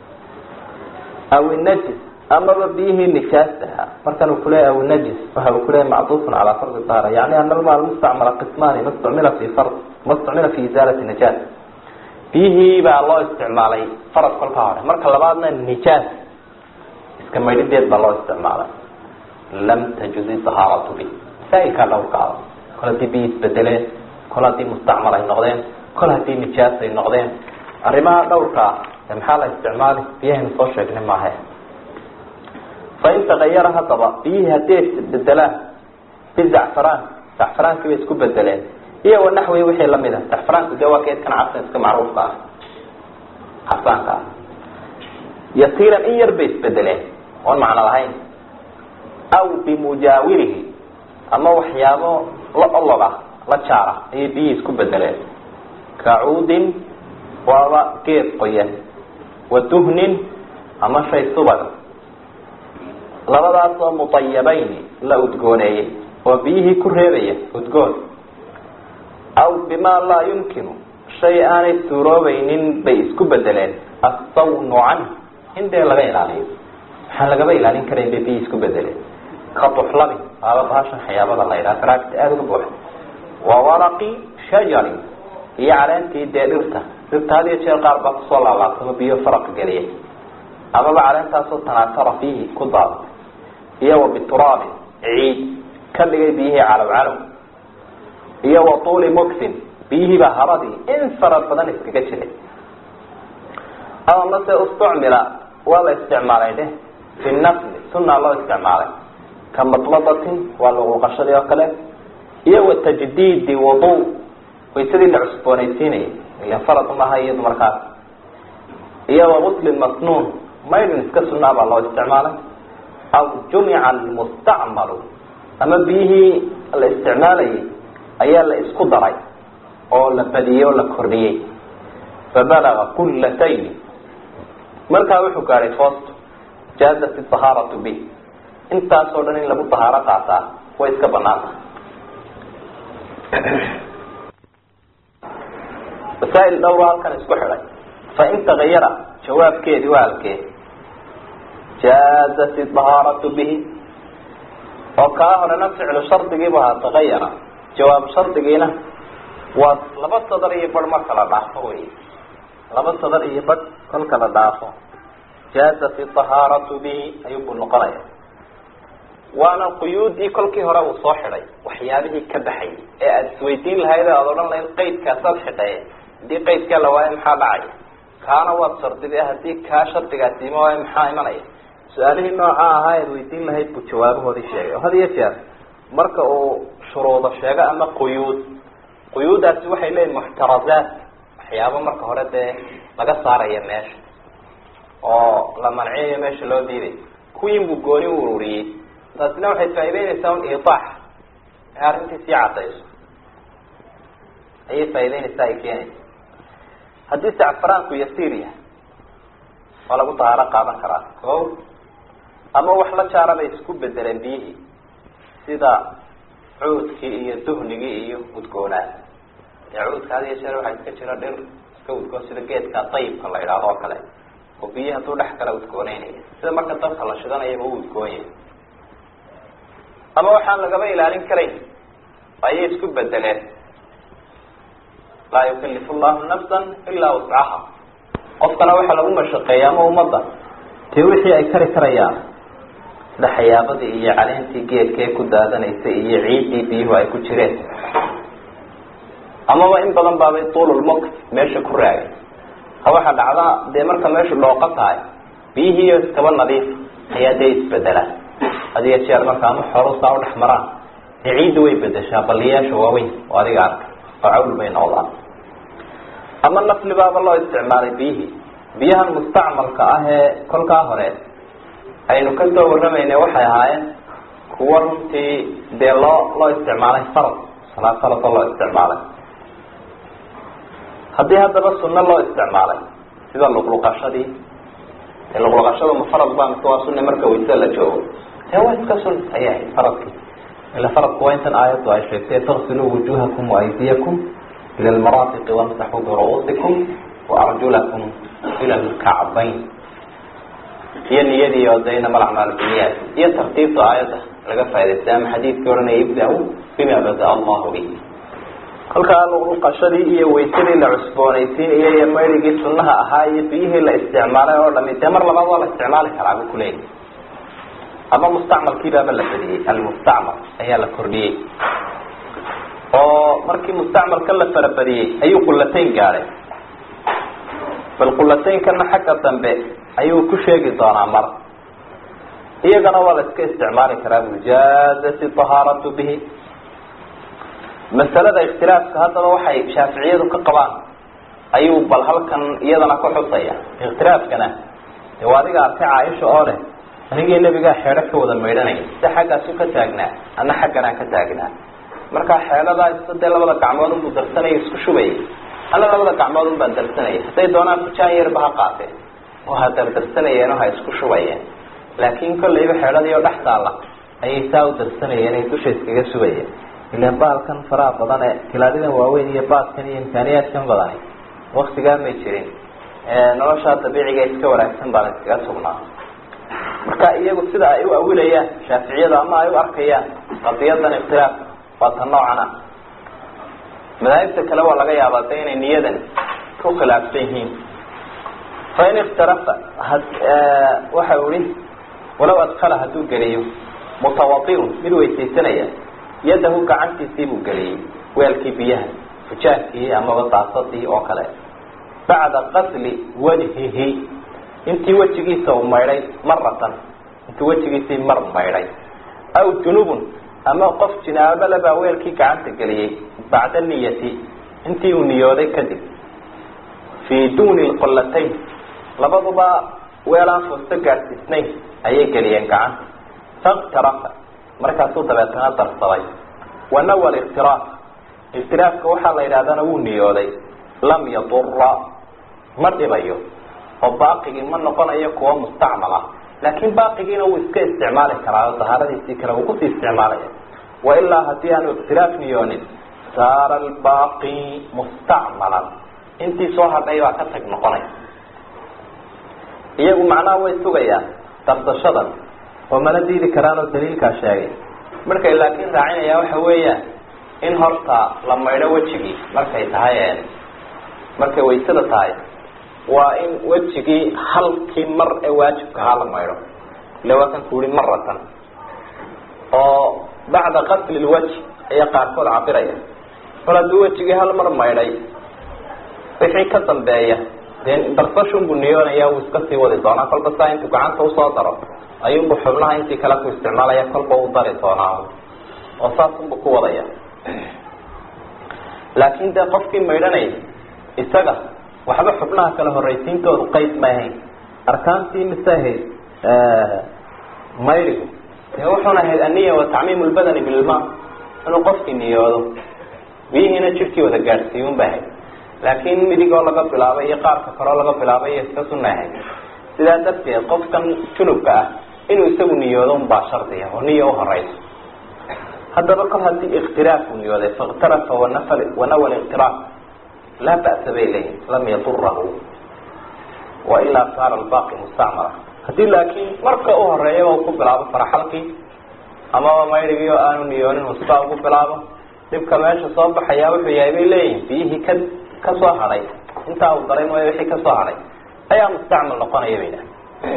aw inajis amaba biyihii nijaastaha markan uu kuleeya aw najis waxa uu kuleeya macduufun calaa fardi dahara yani ana alma almustacmala qismaani ma stucmila fi fard ma stucmila fi izaalati najaas biyihii baa loo isticmaalay farad kolka hore marka labaadna nijaas iska maydhideed baa loo isticmaalay lam tajuzi dahaaratu bi masaa'ilkaa dhowrkaada kol haddii biyi isbedeleen kol haddii mustacmal ay noqdeen kol haddii nijaas ay noqdeen arrimaha dhowrkaa de maxaa la isticmaali biyahaynu soo sheegnay maahe fain tagayara haddaba biyihii haddii ay isbedelaan bizacfaraan zacfaraankii bay isku bedeleen iyo wanaxwi wixii lamid a zacfaraanku dee waa keedkan casan iska macruufka ah casaanka ah yasiiran in yar bay isbedeleen oon macno lahayn aw bimujaawirihi ama waxyaabo la olog ah la jaara ayay biyihii isku bedeleen kacuudin waaba geed qoyan wa duhnin ama shay subag labadaas oo mutayabayni la udgooneeyey oo biyihii ku reebaya udgoon aw bimaa laa yumkinu shay aanay suuroobaynin bay isku bedeleen assawnu canh in dee laga ilaaliyo waxaan lagaba ilaalin karayn bay biyihii isku bedeleen ka duxlabi waaba bahashan xayaabada la yidhaha faraagta aada uga buuxa wa waraqi shajarin iyo caleentii dee dhirta dhirta had iyo jeer qaar baa kusoo laalaabtama biyo faraq geliya amaba caleentaasoo tanaasara fiihi ku daadatay iyo wa bituraabin ciid ka dhigay biyihii calow calow iyo wa tuuli muksin biyihii baa haradii in fara badan iskaga jiray ama mase ustucmila waa la isticmaalay dheh fi nafli sunaa loo isticmaalay ka matladatin waa laquuqashadii oo kale iyo wa tajdiidi wudu waysadii la cusboonaysiinayay ilan farad maaha iyadu markaas iyo wa guslin masnuun maydin iska sunaa baa loo isticmaalay aw jumica almustacmalu ama biyihii la isticmaalayay ayaa la isku daray oo la badiyey oo la kordhiyey fabalaga kullatayni markaa wuxuu gaadhay foosto jaazat dahaaratu bih intaasoo dhan in lagu dahaaro qaataa way iska banaan tahay masaa'il dhowra halkan isku xidhay fain tagayara jawaabkeedii waa halkee jaazat dahaaratu bihi oo kaa horena ficlu shardigiibu ahaa tagayara jawaab shardigiina waa laba sadar iyo bar marka la dhaafo wey laba sadar iyo bar kolka la dhaafo jaazat iطahaaratu bihi ayuunbuu noqonaya waana quyuudii kolkii hore uu soo xidhay waxyaabihii ka baxayay ee aada isweydiin lahayd aada odhan lahayd qaydkaasaad xidhaye haddii qaydkaa la waayo maxaa dhacaya kaana waad shardiday haddii kaa shardigaasi ima waayo maxaa imanaya su-aalihii nooca ahaa ead weydiin lahayd buu jawaabahoodii sheegay oo had iyo jeer marka uu shuruudo sheego ama quyuud quyuudaasi waxay leeyihin muxtarazaat waxyaabo marka hore dee laga saaraya meesha oo la manciyayo meesha loo diiday kuwiinbuu gooni u ururiyey taasina waxay faa'ideynaysaa un iitaax ee arrintii sii cadayso ayay faa'ideynaysaa ay keenaysa haddii sacfaraanku yasiir yahay waa lagu dahaaro qaadan karaa o ama wax la jaara bay isku bedeleen biyihii sida cuudkii iyo duhnigii iyo udgoonaa ee cuudka had iyo jeer waxaa iska jira dhir iska udgoon sida geedka dayibka la idhaahdo oo kale oo biyi hadduu dhex kala udgooneynaya sida marka dabka la shidanayaba u udgoon yahay ama waxaan lagaba ilaalin karayn ayay isku bedeleen laa yukalifu llahu nafsan ilaa wuscaha qofkana waxaa lagu mashaqeeya ama ummadda dee wixii ay kari karayaan sida xayaabadii iyo caleentii geedka ee ku daadanaysay iyo ciiddii biyuhu ay ku jireen amaba in badan baabay tuululmok meesha ku raagay ha waxaa dhacda dee marka meeshu dhooqo tahay biyihiiyo iskaba nadiif ayaa dee isbedelaan hadiyo jeer marka ama xoolo saa udhex maraan dee ciidda way bedeshaa baliyaasha waaweyn oo adiga arka oo cawl bay noqdaan ama naflibaaba loo isticmaalay biyihii biyahan mustacmalka ah ee kolkaa hore aynu kasoo warramayna waxay ahaayeen kuwa runtii dee loo loo isticmaalay farad salaad farada loo isticmaalay haddii haddaba sunno loo isticmaalay sida luqluqashadii dee luqluqashada ma farad ba mise waa sunne marka waysada la joogo dee waa iska sun ayay ahayd faradkii ila faradku waa intan aayaddu ay sheegtay tagsiluu wujuhakum waaydiyakum ila lmaraafiqi wamsaxuu biru-uusikum waarjulakum ila lkacbayn iyo niyadii oo de inama alacmaal biniyaat iyo tartiibta aayadda laga faa'idaystay ama xadiidkii odhanaya ibda-u bima bada-a allahu bi kolkaa luqluqashadii iyo waysadii la cusboonaysiinaya iyo mayrigii sunnaha ahaa iyo biyihii la isticmaalay oo dhami dee mar labaad waa la isticmaali karaa bu kuleeyahy ama mustacmalkiibaaba la badiyey almustacmal ayaa la kordhiyey oo markii mustacmalka la farabadiyey ayuu qulatayn gaadhay bal qulataynkana xagga dambe ayuu ku sheegi doonaa mar iyagana waa la iska isticmaali karaa mujaazati tahaaratu bihi masalada ikhtilaafka haddaba waxay shaaficiyadu ka qabaan ayuu bal halkan iyadana ku xusaya ikhtilaafkana de waa adiga arkay caaisha oo leh anigii nebigaa xeedho ka wada maydhanaya si xaggaasu ka taagnaa ana xagganaan ka taagnaa markaa xeedhadaa isa dee labada gacmood unbuu darsanaya isku shubaya ana labada gacmood un baan darsanaya hadday doonaan fujaan yarba ha qaateen oo ha dardarsanayeen oo ha isku shubayeen laakiin kollayba xeedhadii oo dhex taalla ayay saa u darsanayeen ay dusha iskaga subayeen ilan baalkan faraha badan ee kilaadidan waaweyn iyo baadkan iyo imkaaniyaadkan badani waktigaa may jirin noloshaa dabiiciga iska wanaagsan baana iskaga sugnaa marka iyagu sida ay u awilayaan shaaficiyada ama ay u arkayaan qadiyadan ikhtilaaf waa ta noocan ah madaahibta kale waa laga yaabaa de inay niyadan ku khilaafsan yihiin fain ikhtarafa waxa ihi walaw adkala hadduu geliyo mutawadiun mid weysaysanaya yadahu gacantiisii buu geliyey weelkii biyaha fujaankii amaba daasadii oo kale bacda qasli wajhihi intii wejigiisa uu maydhay maratan intii wejigiisii mar maydhay aw junubun ama qof jinaabale baa weelkii gacanta geliyey bacda niyati intii uu niyooday kadib fii duuni lqolatayn labaduba weelaan foosto gaadhsiisnayn ayay geliyeen gacanta faktarafa markaasuu dabeetana darsaday wanawa liktiraaf iktiraafka waxaa la yidhahdana wuu niyooday lam yadura ma dhibayo oo baaqigii ma noqonayo kuwa mustacmal ah laakiin baaqigiina wuu iska isticmaali karaa oo dahaaradiisii kale wuu kusii isticmaalaya wailaa haddii aanu iktiraaf niyoonin saara albaaqi mustacmalan intii soo hadhay baa ka tag noqonay iyagu macnaha way sugayaan darsashadan oo mana diidi karaan oo daliilkaa sheegay markay laakiin raacinayaan waxa weeyaan in horta la maydho wejigii markay tahay markay waysada tahay waa in wejigii halkii mar ee waajibka ahaa la maydho ila waa kan ku yihi maratan oo bacda qasli lwajh ayaa qaarkood cabiraya mar hadduu wejigii hal mar maydhay wixii ka dambeeya dee darsashunbuu niyoonaya wuu iska sii wadi doonaa kolba saa intuu gacanta usoo daro ayuunbu xubnaha intii kale ku isticmaalaya kolba u dari doonaa oo saasunbu ku wadaya laakin dee qofkii maydhanaya isaga waxba xubnaha kale horraysiintoodu qeyb ma ahayn arkaantii mise ahayd mayrigu dee wuxuuna ahayd aniya wa tacmiim lbadani bilma inuu qofkii niyoodo biyihiina jirkii wada gaadhsiiyun ba ahayd laakiin midigoo laga bilaabay iyo qaarka kaloo laga bilaabay iyo iska sunna ahayd sidaa darteed qofkan junubka ah inuu isagu niyoodo unbaa shardiya oo niya uhoreyso haddaba kol haddii ikhtiraaf uu niyooday fakhtarafa wanafal wanawa liktiraaf laa ba'sa bay leeyihin lam yadurahu wailaa saara albaqi mustacmala haddii laakiin marka u horeeyaba uu ku bilaabo faraxalkii amaba maydrigii oo aanu niyoonin uu sidaa ugu bilaabo dhibka meesha soo baxayaa wuxuu yahay bay leeyihin biyihii ka kasoo hadhay intaa uu daray mooya wixii kasoo hadhay ayaa mustacmal noqonaya bay dhaha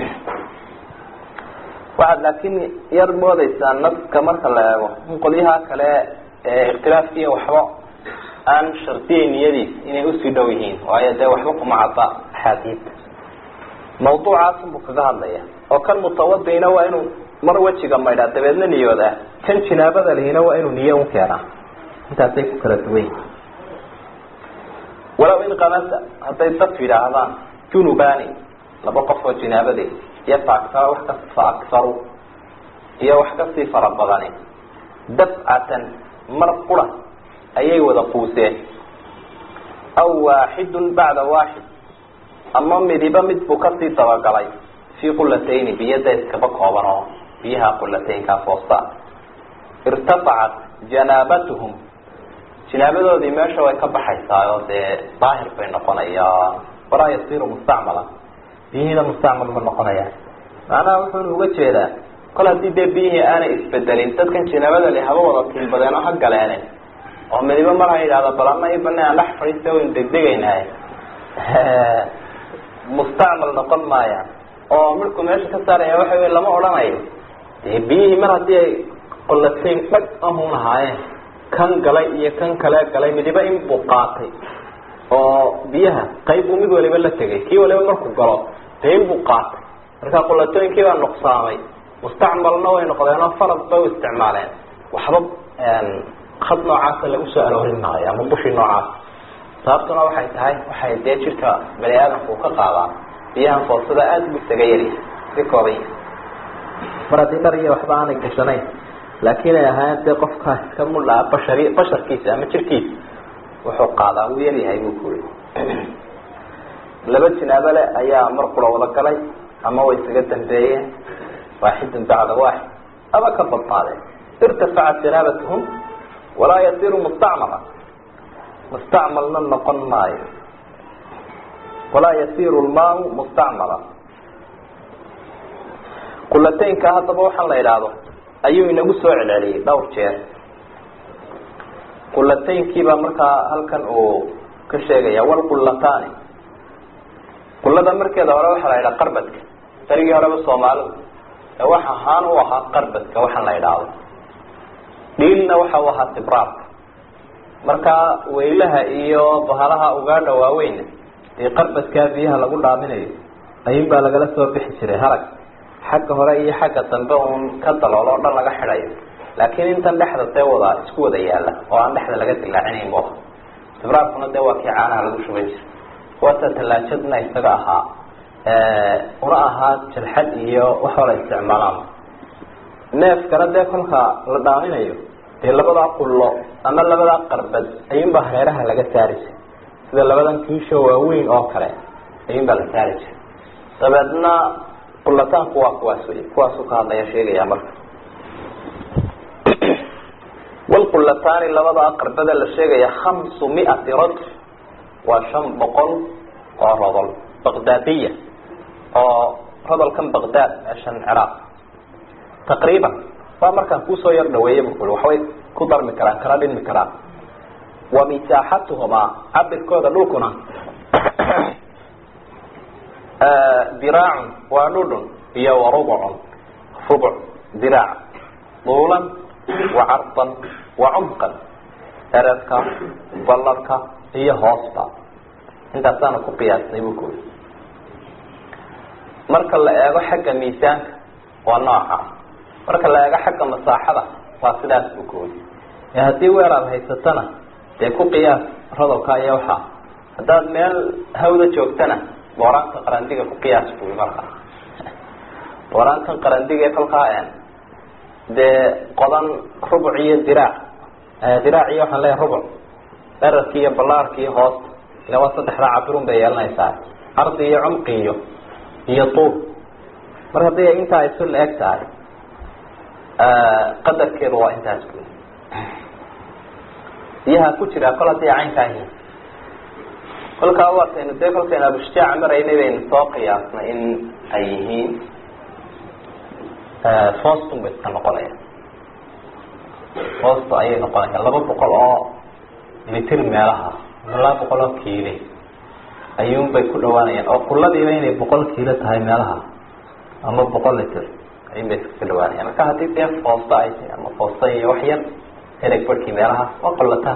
waxaad laakiin yar moodeysaa naska marka la eego in qolyaha kale ee ikhtilaafkiiya waxba aan shardiyay niyadiis inay usii dhow yihiin waayo dee waxba kuma cadda axaadiidta mawduucaasunbuu kaga hadlaya oo kan mutawadina waa inuu mar wejiga maydhaa dabeedna niyoodaa kan jinaabada lihina waa inuu niyo u keenaa intaasay ku kala duwan yihin walow in kamasa hadday dad yidhaahdaan junubani laba qof oo jinaabade iyo faakara wax ka fa akharu iyo wax kasii fara badani dafcatan mar qura ayay wada quuseen aw waaxidun bacda waaxid ama midiba mid buu kasii dabagalay fii qulatayni biyada iskaba kooban oo biyaha qulataynkaa foosta irtafacat janaabatuhum jinaabadoodii meesha way ka baxaysaa oo dee daahir bay noqonayaan walaa yasiru mustacmalan biyihiina mustacmal ma noqonayaan macnaha wuxuuna uga jeedaa kol haddii dee biyihii aanay isbedelin dadkan jinaabada li haba wada tiilbadeen oo ha galeene oo midibo mar ha yidhahdo bal ama i bane aan dhex fadhiista waynu degdegaynahay mustacmal noqon maayaan oo midku meesha ka saaraya waxa wey lama odhanayo dee biyihii mar haddii ay qolatayn dhag ahun lahaayeen kan galay iyo kan kale galay midiba in buu qaatay oo biyaha qayb buu mid waliba la tegay kii waliba markuu galo dee in buu qaatay marka qulatooyinkii baa nuqsaamay mustacmalna way noqdeen oo farad bay u isticmaaleen waxba khad noocaasa lagu soo aroorin maayo ama bushii noocaas sababtuna waxay tahay waxay dee jirka bani aadamku ka qaadaan biyahan foosada aada bu isaga yaryahay si kooban yahay mar haddii dhar iyo waxba aanay gashanayn laakiin ay ahaayeen dee qofkaa iska mudhaa bashari basharkiisa ama jirkiisa wuxuu qaadaa wuu yaryahay buu ku yiri laba jinaabo le ayaa mar kula wada galay ama way isaga dambeeyeen waaxidun bacda waaxid aba ka badnaadeen irtafacat janaabatuhum walaa yasiru mustacmala mustacmalna noqon maayo walaa yasiru lmaau mustacmala qulataynka haddaba waxaan la idhaahdo ayuu inagu soo celceliyey dhowr jeer qulataynkiibaa markaa halkan uu ka sheegaya walqulataani qulada markeeda hore waxaa la yidhaha qarbadka darigii horeba soomaalidu ee wax ahaan u ahaa qarbadka waxaan la idhaahdo dhiilna waxa u ahaa tibraarka markaa weylaha iyo bahalaha ugaadha waaweyna dee qarbadkaa biyaha lagu dhaaminayo ayuun baa lagala soo bixi jiray harag xagga hore iyo xagga dambe uun ka daloolo o dhan laga xidhayo laakiin intan dhexda dee wada isku wada yaala oo aan dhexda laga dilaacinayn bu aha tibraarkuna dee waa kii caanaha lagu shuban jiray waata tallaajadna isaga ahaa una ahaa jalxad iyo wax wala isticmaalaan neefkana dee kolka la dhaaminayo dee labadaa qullo ama labadaa qarbad ayuunbaa hareeraha laga saari jiray sida labadan kiisho waaweyn oo kale ayuunbaa la saari jiray dabeedna qulataanku waa kuwaas wey kuwaasuu ka hadlaya sheegaya marka walqulataani labadaa qarbada la sheegaya khamsu miati rajul waa shan boqol oo rodol baqdaadiya oo rodolkan baqdaad meeshan ciraaq taqriiban waa markaan kuusoo yar dhaweeya bu kuli waxbay ku darmi karaan kala dhinmi karaan wa misaaxatuhumaa cabirkooda dhulkuna diraacun waa dhudhun iyo warubcun rubuc diraac duulan wa cardan wa cumqan eredka balladka iyo hoosta intaasaana ku qiyaasnay buu ku yiri marka la eego xagga miisaanka waa nooca marka la eego xagga masaaxada waa sidaas buu ku yiri ee haddii weer aada haysatana dee ku qiyaas rodolka iyo waxaa haddaad meel hawda joogtana booraanka qarandiga ku qiyaas buy markaa booraankan qarandiga kolkaa dee qodan rubuc iyo diraac diraac iyo waxaan leeyahay rubuc dherarki iyo ballaarki iyo hoosta ila waa saddexdaa cabirun bay yeelanaysaa ardi iyo cumqi iyo iyo tuul mar haddii ay intaa isu la eg tahay qadarkeedu waa intaas buy biyaha ku jiraa kol haddii caynkaa yihiin kolkaa waataynu dee kolkaynu abushjaaca maraynay baynu soo qiyaasnay in ay yihiin foostun bay iska noqonayaan foosta ayay noqonayaan laba boqol oo litir meelaha laba boqol oo kiile ayuunbay ku dhawaanayaan oo kuladiiba inay boqol kiilo tahay meelaha ama boqol litir ayuunbay iskaga dhawaanayaan marka haddii dee foosta ay tahay ama foosta iyo wax yar ereg barhkii meelahaas waa qollataan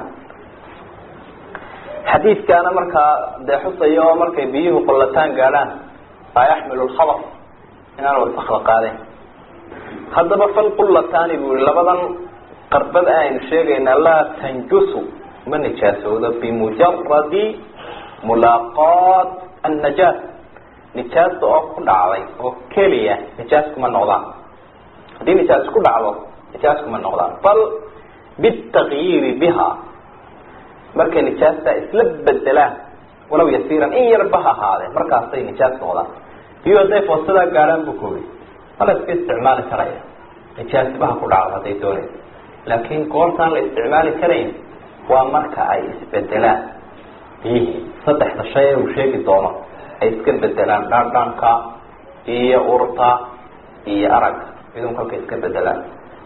xadiidkaana markaa dee xusayo oo markay biyuhu qollataan gaadhaan laa yaxmilu lkhabar inaan wasakda qaadeen haddaba falqullataani buu yihi labadan qarbad aynu sheegaynaa laa tanjusu ma nijaasoodo bimujaradi mulaaqaat annajaas nijaasta oo ku dhacday oo keliya nijaas kuma noqdaan haddii nijaas ku dhacdo nijaas kuma noqdaan bal bitakyiiri biha markay nijaasta isla bedelaan walaw yasiiran in yarba ha ahaadee markaasay nijaas noqdaan biyu hadday foosadaa gaadhaan buu koobi ma la iska isticmaali karaya nijaasibaha ku dhacdo hadday doonaysa laakiin goortaan la isticmaali karayn waa marka ay isbedelaan biyihii saddexda shay ee uu sheegi doono ay iska bedelaan dhaandhaanka iyo urta iyo aragga midun kolkay iska bedelaan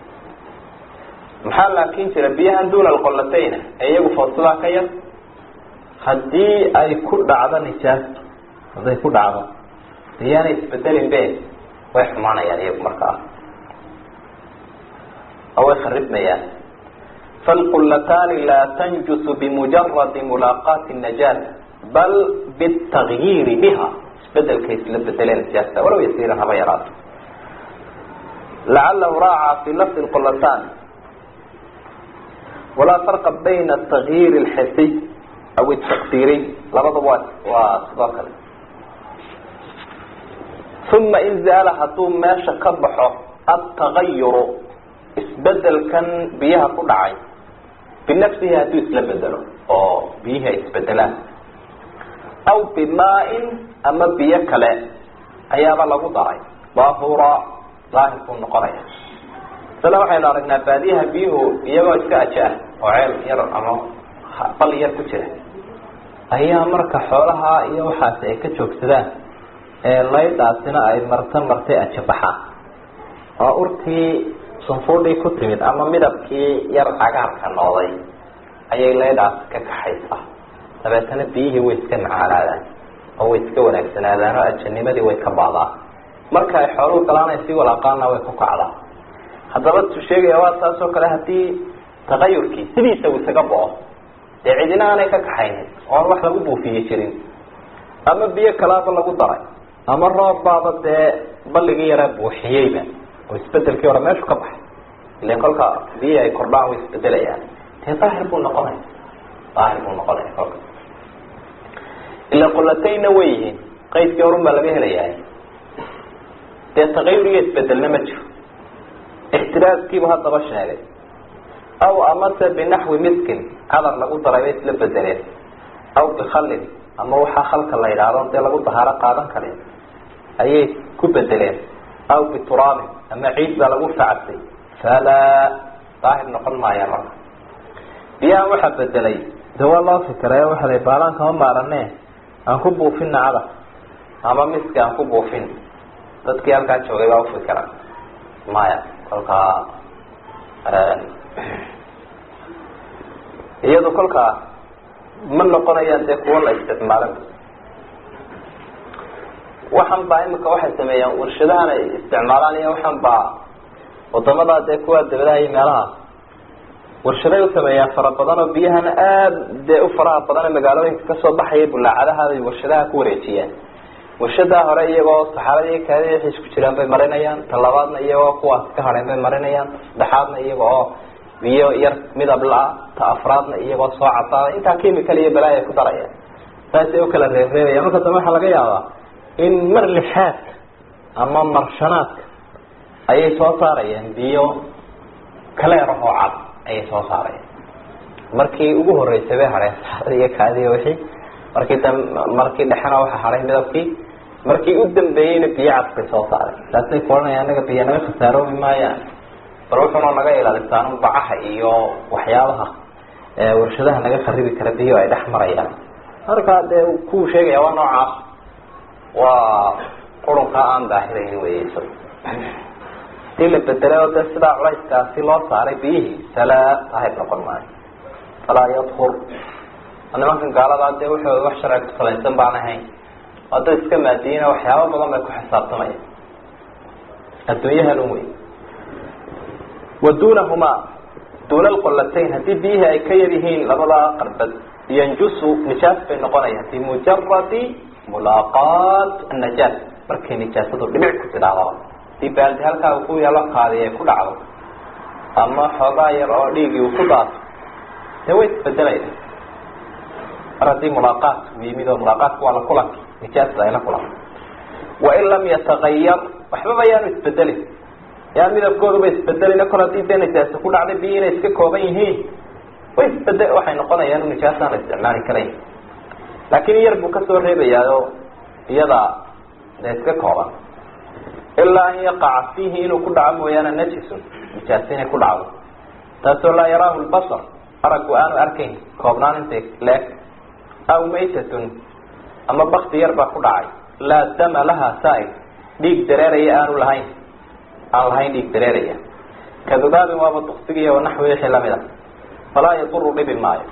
maxaa laakin jira biyahan duuna alqollatayna ee iyagu foosadaa ka yar haddii ay ku dhacdo nijaastu hadday ku dhacdo iyaanay isbedelin be way xumaanayaan iyagu markaa oo way kharibmayaan falqullataani laa tanjusu bimujaradi mulaaqaati najaas bal bitakyiiri biha isbedelkay isla bedeleen nijaasta walaw yasiiran haba yaraato lacalahu raaca fi lafdi lqollatan walaa farqa bayna takyiiri alxisiy aw takdiriy labadaba waa waa sidoo kale uma in zaala hadduu meesha ka baxo atagayuru isbedelkan biyaha ku dhacay binafsihi hadduu isla bedelo oo biyihii ay isbedelaan aw bimaa-in ama biyo kale ayaaba lagu daray daahura daahir buu noqonaya sala waxaynu aragnaa baadiyaha biyuhu iyagoo iska ajaah oo ceel yar ama bal yar ku jira ayaa marka xoolaha iyo waxaasi ay ka joogsadaan ee laydhaasina ay marta martay ajabaxaan oo urtii sunfuudhii ku timid ama midabkii yar cagaarka nooday ayay laydhaas ka kaxaysaa dabeetana biyihii way iska macaanaadaan oo way iska wanaagsanaadaan oo ajanimadii way ka baadaan marka ay xooluhu galaan ay sii walaaqaana way ku kacdaa haddaba tu sheegaya waa saas oo kale haddii tagayurkii sidiisa uu isaga bo-o dee cidina aanay ka kaxaynin oon wax lagu buufiye jirin ama biyo kalaaba lagu daray ama roob baaba dee balligii yaraa buuxiyeyba oo isbedelkii hore meeshu ka baxay ilan kolka biyi ay kordhaan way isbedelayaan dee daahir buu noqonaya daahir buu noqonaya kolka ila qulatayna way yihiin qaydkii horun baa laga helayaa dee tagayur iyo isbedelna ma jiro ixtiraaskiibu haddaba sheegay aw amase binaxwi miskin cadar lagu daray bay isla bedeleen aw bikhallin ama waxaa khalka la yidhaahdo dee lagu dahaaro qaadan karin ayay ku bedeleen aw bituraabin ama ciid baa lagu facabsay falaa daahir noqon maaya marka biyahan waxaa bedelay de waa loo fikray waxa la baalaan kama maarane aan ku buufina cadar ama miski aan ku buufin dadkii halkaa joogay baa ufikira maya kolkaa iyadu kolkaa ma noqonayaan dee kuwo la isticmaalin waxan baa imika waxay sameeyaan warshadahan ay isticmaalaan iyo waxan baa wadamada dee kuwa dabadaha iyo meelahaas warshaday u sameeyaan fara badan oo biyahana aada dee u faraha badan ee magaalooyinka kasoo baxaya bulaacadahaabay warshadaha ku wareejiyaan warshadaa hore iyagoo saxaaradii kaadi waxay isku jiraan bay marinayaan ta labaadna iyagoo kuwaas ka hadheen bay marinayaan saddexaadna iyaga oo biyo yar midab la-a ta afraadna iyagoo soo cadaaday intaa chemical iyo balaayo ay ku darayaan saasay u kala reebreebaya marka dambe waxaa laga yaabaa in mar lixaadka ama marshanaadka ayay soo saarayaan biyo kaleer oo cad ayay soo saarayaan markii ugu horeysay bay hadheen saxaarada iyo kaadiy wixii markii da markii dhexena waxa hadhay midabkii markii u dambeeyeyna biyo cad bay soo saareen saasay kuohanaya anaga biyo naga khasaaroobi maayaan bal wuxuuna naga ilaalisaan bacaha iyo waxyaabaha warshadaha naga kharibi kara biyo ay dhex marayaan marka dee kuwu sheegaya waa noocaas waa qurunka aan daahirayn wey isaga hadii la bedelay oo de sidaa culayskaasi loo saaray biyihii salaa ahayb noqon maayo falaa yadkur nimankan gaaladaa dee wuxuu wax sharci ku salaysan baan ahayn hadda iska maadiyiina waxyaaba badan bay ku xisaabtamaya adduunyahan wey wa duunahumaa duuna alqolatayn haddii biyihii ay ka yar yihiin labadaa qarbad yanjusu nijaas bay noqonayaan bimujaradi mulaaqaat annajaas markay nijaasadu dhibic ku tidhahdaba hadii baaldi halkaa uu ku yaalo qaadi ay ku dhacdo ama xoogaa yar oo dhiigii uu ku daato dee way isbedelaya mar haddii mulaaqaat uu yimid oo mulaaqaatku waa la kulanki nijaasta ay la kulanka wain lam yatagayar waxbaba yaanu isbedelin yaa midabkooduba isbedelin kol hadii dee nijaasa ku dhacday biyi inay iska kooban yihiin way isbede waxay noqonayaan nijaasaan la isticmaali karayn laakiin yar buu kasoo reebayaayo iyada dee iska kooban ilaa an yaqaca fiihi inuu ku dhaco mooyaane najisun nijaas inay ku dhacdo taasoo laa yaraahu lbasar araggu aanu arkayn koobnaan intay leeg aw maytatun ama bakti yar baa ku dhacay laa dama laha saaig dhiig dareeraya aanu lahayn aan lahayn dhiig dareeraya kadubaabin waaba duksigiiy wanaxwi wixii lamid a falaa yaduru dhibi maayo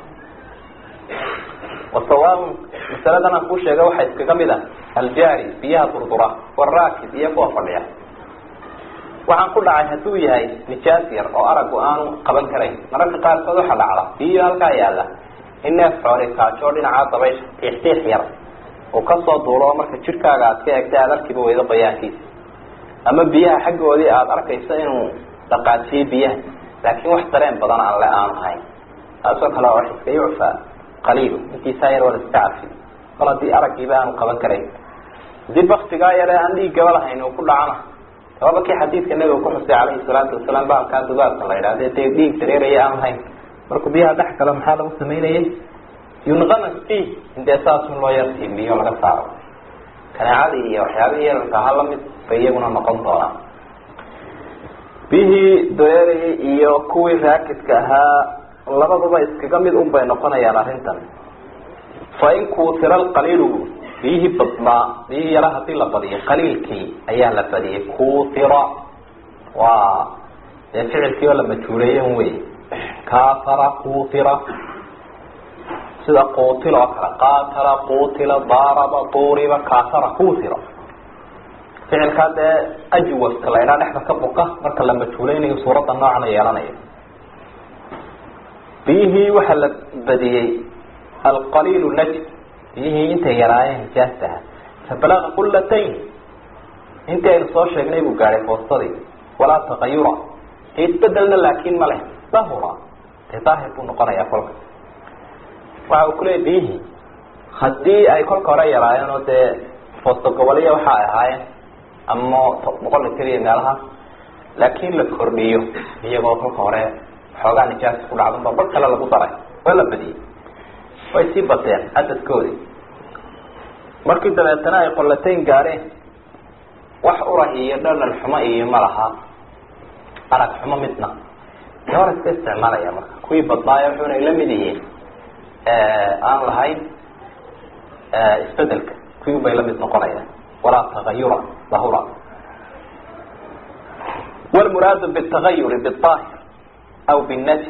wasawaaun masaladan aan kuu sheega waxaa iskaga mid ah aljaari biyaha durdura waraakib iyo kuwa fadhiya waxaan ku dhacay hadduu yahay nijaas yar oo aragu aanu qaban karayn mararka qaarkood waxaa dhacda biyo halkaa yaala in neef xooli kaajoo dhinacaa dabaysha tiixtiix yar uu kasoo duulo oo marka jidhkaaga aad ka eegtay aada arkiba weydo qoyaankiisa ama biyaha xaggoodii aada arkayso inuu dhaqaajiyey biyaha laakiin wax dareen badan aan le aanu hayn taasoo kale wax iska yucfaa qaliilu intiisaa yar waa la iska cafi kol haddii araggiiba aanu qaban karayn hadii baktigaa yare aan dhiiggaba lahayn uu ku dhacana sababa kii xadiidka nabiga ku xusay calayhi salaatu wasalaam baalkaa dubaabka la yidhahda dee dhiig dareeraya aan lahayn markuu biyaha dhex galo maxaa lagu samaynayay yunqamas fi intee saasun loo yar tiimbiyo laga saaro kaneecadii iyo waxyaabihii yararka aha lamid bay iyaguna noqon doonaan biyihii dareerayay iyo kuwii raakidka ahaa labaduba iskaga mid un bay noqonayaan arrintan fa in kuutira alqaliilu biyihii badnaa biyihii yara hadii la badiyay qaliilkii ayaa la badiyay kuutira waa dee ficilkii oo la majhuuleeye un wey kaatara kuutira sida quutil oo kale qaatala quutila daaraba duuriba kaatara kuutira ficilkaa dee ajwaska la idhaa dhexda ka buka marka la majhuuleynayo suuradda noocana yeelanayo biyihii waxaa la badiyey alqaliilu najm biyihii intay yaraayeen nijaastaha fabalaga qullatayn intii aynu soo sheegnay buu gaadhay foostadii walaa tagayura isbedelna laakin ma leh dahura dee daahir buu noqonayaa kolka waxa uu kuleeyay biyihii haddii ay kolka hore yaraayeen oo dee foosto goboliya waxa ay ahaayeen ama boqol litir iyo meelahaas laakin la kordhiyo iyagoo kolka hore xoogaa nijaasa ku dhacdanba bar kale lagu daray waa la badiyey way sii bateen cadadkoodii markii dabeetana ay qollatayn gaadheen wax urah iyo dhanan xumo iyo malaha arag xumo midna de hor iska isticmaalaya marka kuwii badnaayo wuxuunay la mid yihiin aan lahayn isbedelka kuwii bay la mid noqonayaan walaa tagayura dahura wlmuraadu btagayuri bاahir aw bnajs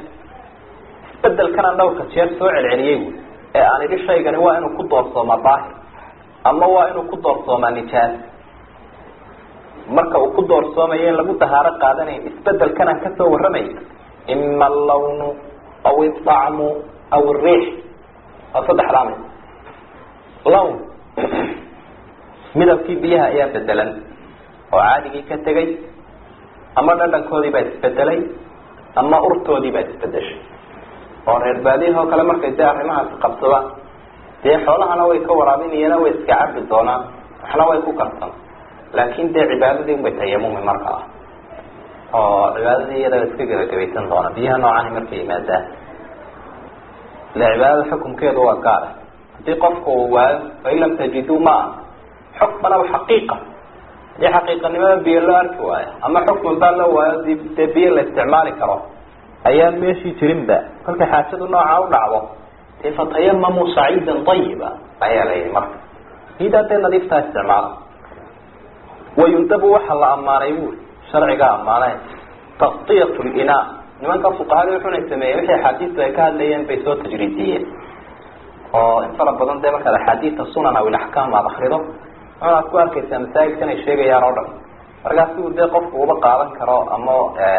isbedelkana dhowrka jeer soo celceliyey wy ee aan idhi shaygani waa inuu ku doorsooma daahir ama waa inuu ku doorsoomaa nijaas marka uu ku doorsoomayo in lagu dahaaro qaadanayn isbedelkan aan kasoo warramay ima allawnu aw idacmu aw iriix waa saddexdaa mid lawn midabkii biyaha ayaa bedelan oo caadigii ka tegay ama dhadhankoodii baa isbedelay ama urtoodii baa isbedeshay oo reer baadiyaha oo kale markay dee arrimahaasi qabsadaan dee xoolahana way ka waraabinayana way iska cabi doonaan waxna way ku karsan laakin dee cibaadadii unbay tayamumi markaa oo cibaadadii iyada iska gebagabaysan doona biyaha noocani markay yimaadaan ile cibaadada xukumkeedu waa gaara haddii qofku uu waayo fain lam tajiduu maa xukman aw xaqiiqa hadii xaqiiqanimada biyo loo arki waayo ama xukman baa loo waayo di dee biyo la isticmaali karo ayaan meeshii jirinba kolkay xaajadu noocaa u dhacdo dee fatayamamuu saciidan ayiba ayaa la yihi marka idaa dee nadiiftaa isticmaala wayundabu waxaa la ammaanay buuri sharcigaa ammaanay taktiyat linaa nimanka fuqahada wuxunay sameeyeen wixii axaadiistu ay ka hadlayeen bay soo tajriidiyeen oo in fara badan dee markaad axaadiista sunan aw ilaxkaam aad akrido waxaad ku arkaysaa masaajidkan ay sheegayaan oo dhan markaas uu dee qofku uba qaadan karo ama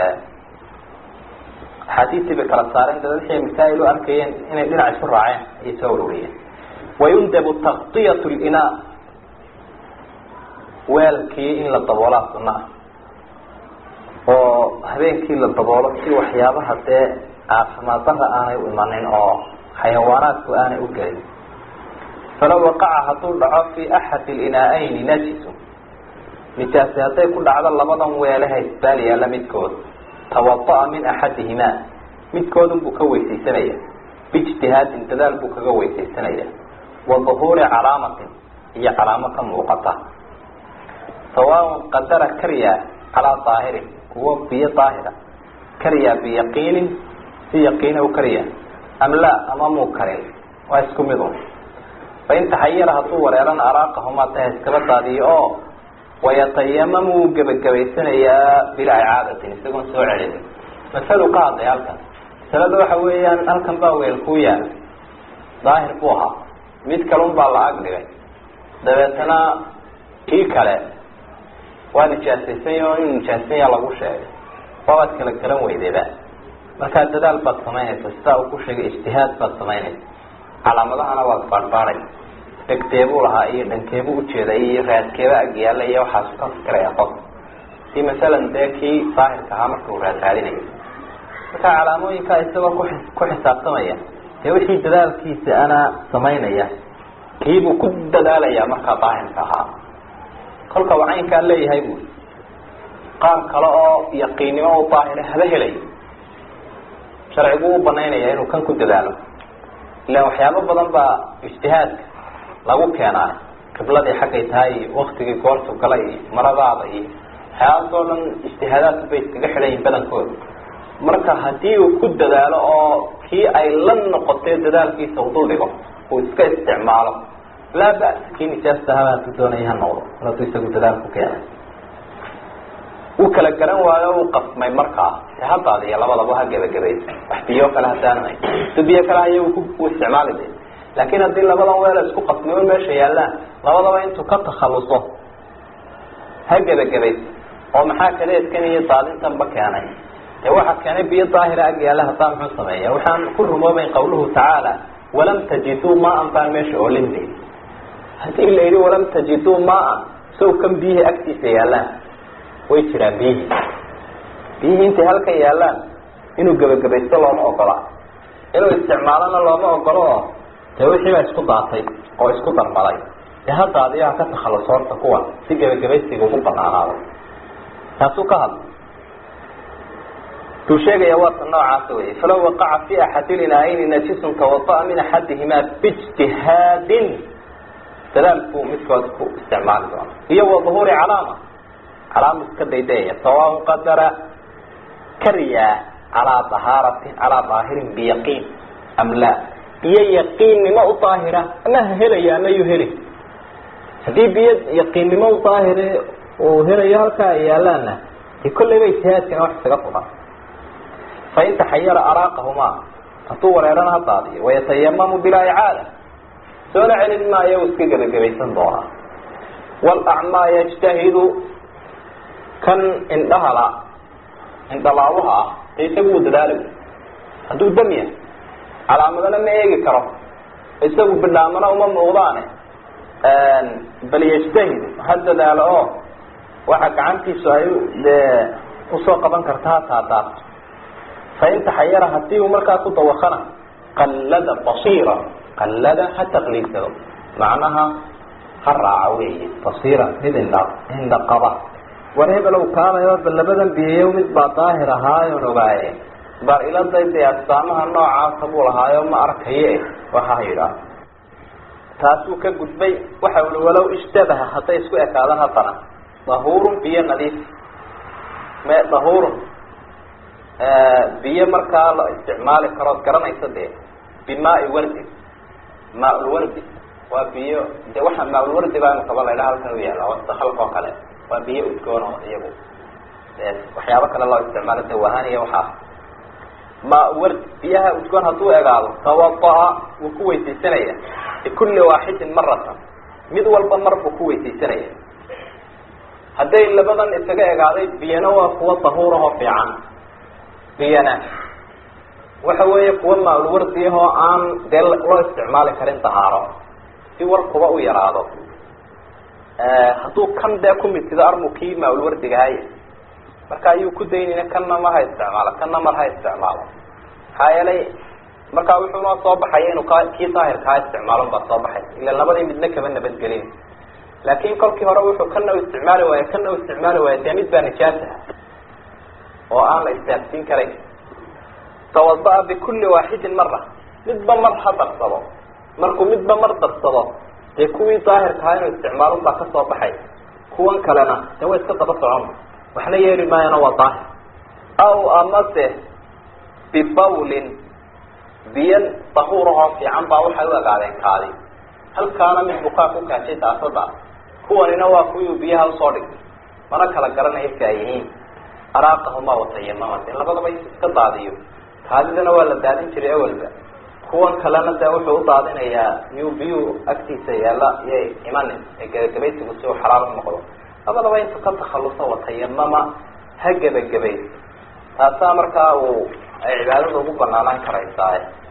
axaadiistii bay kala saareen dad wixii masaa'il u arkayeen inay dhinac isu raaceen ayay soo ururiyeen wayundabu taktiyat linaa weelkii in la daboolaa sunna ah oo habeenkii la daboolo si waxyaabaha dee caafimaad dara aanay u imanin oo xayawaanaadku aanay u gelin falaw waqaca hadduu dhaco fi axadi linaa-ayni najisu nijaasi hadday ku dhacdo labadan weeleha isbaal yaalla midkood tawada'a min axadihimaa midkoodun buu ka weysaysanaya biijtihaadin dadaal buu kaga weysaysanaya wa duhuuri calaamatin iyo calaamo ka muuqata sawaaun qadara karya calaa daahirin kuwo biyo daahira karya biyaqiinin si yaqiina u karya am laa ama muu karin waa isku mid un fain taxayara hadduu wareerana araaqahumaa taha iskaba daadiyo oo wayatayamamu wuu gebagabaysanayaa bilaa icaadatin isagoon soo celin masalu ka hadlay halkan masalada waxa weeyaan halkan baa weel kuu yaala daahir buu ahaa mid kalun baa la ag dhigay dabeetana kii kale waa nijaasaysan oo inuu nijaasanya lagu sheegay waabaad kala galan weydayba markaa dadaal baad samaynaysa sidaa uu ku sheegay ijtihaad baad samaynaysa calaamadahana waad baadhbaadhay dhegteebuu lahaa iyo dhankeebuu ujeeday iyo raadkeeba agyaala iyo waxaasu ka fikiraya qof si masalan dee kii daahirka ahaa marka uu raad raadinayo marka calaamooyinkaa isagoo ku ku xisaabtamaya dee wixii dadaalkiisa ana samaynaya kiibuu ku dadaalayaa markaa daahirka ahaa kolka uu caynkaa leeyahay bui qaar kale oo yaqiinnimo u daahira haba helay sharcigu u banaynaya inuu kan ku dadaalo ilan waxyaabo badan baa ijtihaadka lagu keenaa qibladii xaggay tahay iyo waktigii goortu galay iyo maradaada iyo waxyaabaas oo dhan ijtihaadaadku bay iskaga xidhan yihin badankooda marka haddii uu ku dadaalo oo kii ay la noqotay dadaalkiisa u duldhigo uu iska isticmaalo laa ba'sa kii nijaasta haba hadduu doonaya ha noqdo mar hadduu isagu dadaal ku keenay uu kala garan waayo uu qasmay markaa e haddaadiyo labadaba ha gebagabaysa wax biyo kale hadaan hay si biyo kale haya ku isticmaali de laakin haddii labadan weela isku qasmimo meesha yaallaan labadaba intuu ka takhaluso ha gebagabaysa oo maxaa kaleedkan iyo daadintanba keenay dee waxaa keenay biyo daahira ag yaalla haddaa muxuu sameeya waxaan ku rumoobayn qawluhu tacaala walam tajiduu maan baan meesha oolinde haddii la yidhi walam tajiduu maan sow kan biyihii agtiisa yaallaan way jiraan biyihii biyihii intay halkan yaallaan inuu gebagabaysto looma ogola inuu isticmaalona looma ogolo oo dee wixii baa isku daatay oo isku darmaday dee hadda adigaa ka takhalus horta kuwa si gebagabaysiga ugu banaanaado taasuu ka hadla tuu sheegaya waata noocaasa wey falaw waqaca fi axadilinaayni najisun tawada'a min axadihimaa biijtihaadin dadaalkuu midkood ku isticmaali doono iyo wa duhuuri calaama calaama iska daydayaya sawaaun qadara karyaa calaa dahaaratin calaa daahirin biyaqiin am laa biyo yaqiinnimo u daahira ama ha helaya ama yuu heli haddii biyo yaqiinnimo u daahire uu helayo halkaa ay yaalaana dee kolleyba ijtihaadkana wax isaga fudan fain taxayara araaqahumaa hadduu wareerana ha daadiyo wayatayamamu bilaa icaada soona celin maayo u iska gebagabaysan doonaa walacmaa yajtahidu kan indhahala indhalaawaha ah ee isagu uu dadaali hadduu dam yahay calaamadana ma eegi karo isagu bidhaamana uma muuqdaane bal yajtahid ha dadaalo oo waxa gacantiisu ay dee usoo qaban karta ha taataabto fain taxayara hadii uu markaa ku dawakana qallada basiira qallada ha taqliidsado macnaha ha raaca weeye basiira mid indha indha qaba war hebelow kaalayo bal labadan biyeyo mid baa daahir ahaayoon ogaaye bar iladay dee astaamaha noocaasa buu lahaayo ma arkaye waxa ha yidhaah taasuu ka gudbay waxa uli walow ishtabaha hadday isku ekaadaan haddana dahuurun biyo nadiif me dahuurun biyo markaa la isticmaali karood garanaysa dee bimaai wardi maaulwardi waa biyo de waxa maaulwardi baa imikaba la ydhaha halkan u yaala wastahalka oo kale waa biyo udgoon oo iyagu waxyaabo kale loo isticmaalo dawahaan iyo waxaa maawardi biyaha udgoon hadduu egaado tawada-a wuu ku weysaysanaya bikulli waaxidin maratan mid walba mar buu ku weysaysanaya hadday labadan isaga egaaday biyana waa kuwa dahuurahoo fiican biyana waxa weeye kuwa maaulwardiyahoo aan dee loo isticmaali karin dahaaro si warkuba u yaraado hadduu kan dee kumidsido armukii maaulwardigahay marka ayuu ku daynayna kanna ma ha isticmaalo kanna mar ha isticmaalo maxaa yeelay markaa wuxuu noo soo baxaya inuu ka kii daahirka ha isticmaalon baa soo baxay ila labadii midna kaba nabadgelin laakin kolkii hore wuxuu kana u isticmaali waaye kana u isticmaali waaye dee mid baa nijaasaha oo aan la istaafsiin karayn tawada-a bikulli waaxidin mara midba mar ha darsado markuu midba mar darsado dee kuwii daahirkaha inuu isticmaalon baa kasoo baxay kuwan kalena dee way iska daba socon waxna yeeli maayana waa daahir aw amase bibawlin biyo dahuurahoo fiican baa waxay u egaadeen kaadi halkaana mid bukaa ku kaashay daasada kuwanina waa kuwii biyaha usoo dhigtay mana kala garanaya si ay yihiin araaqahuma watayamama de labadaba iska daadiyo kaadidana waa la daadin jiray awalba kuwan kalena dee wuxuu u daadinayaa yuu biyuu agtiisa yaala iyay imanin ee gebagabaysigu si uu xalaal u noqdo labadaba intuu ka takhaluso watayamama ha gebagabayso taasaa markaa uu ay cibaadada ugu banaanaan karaysaa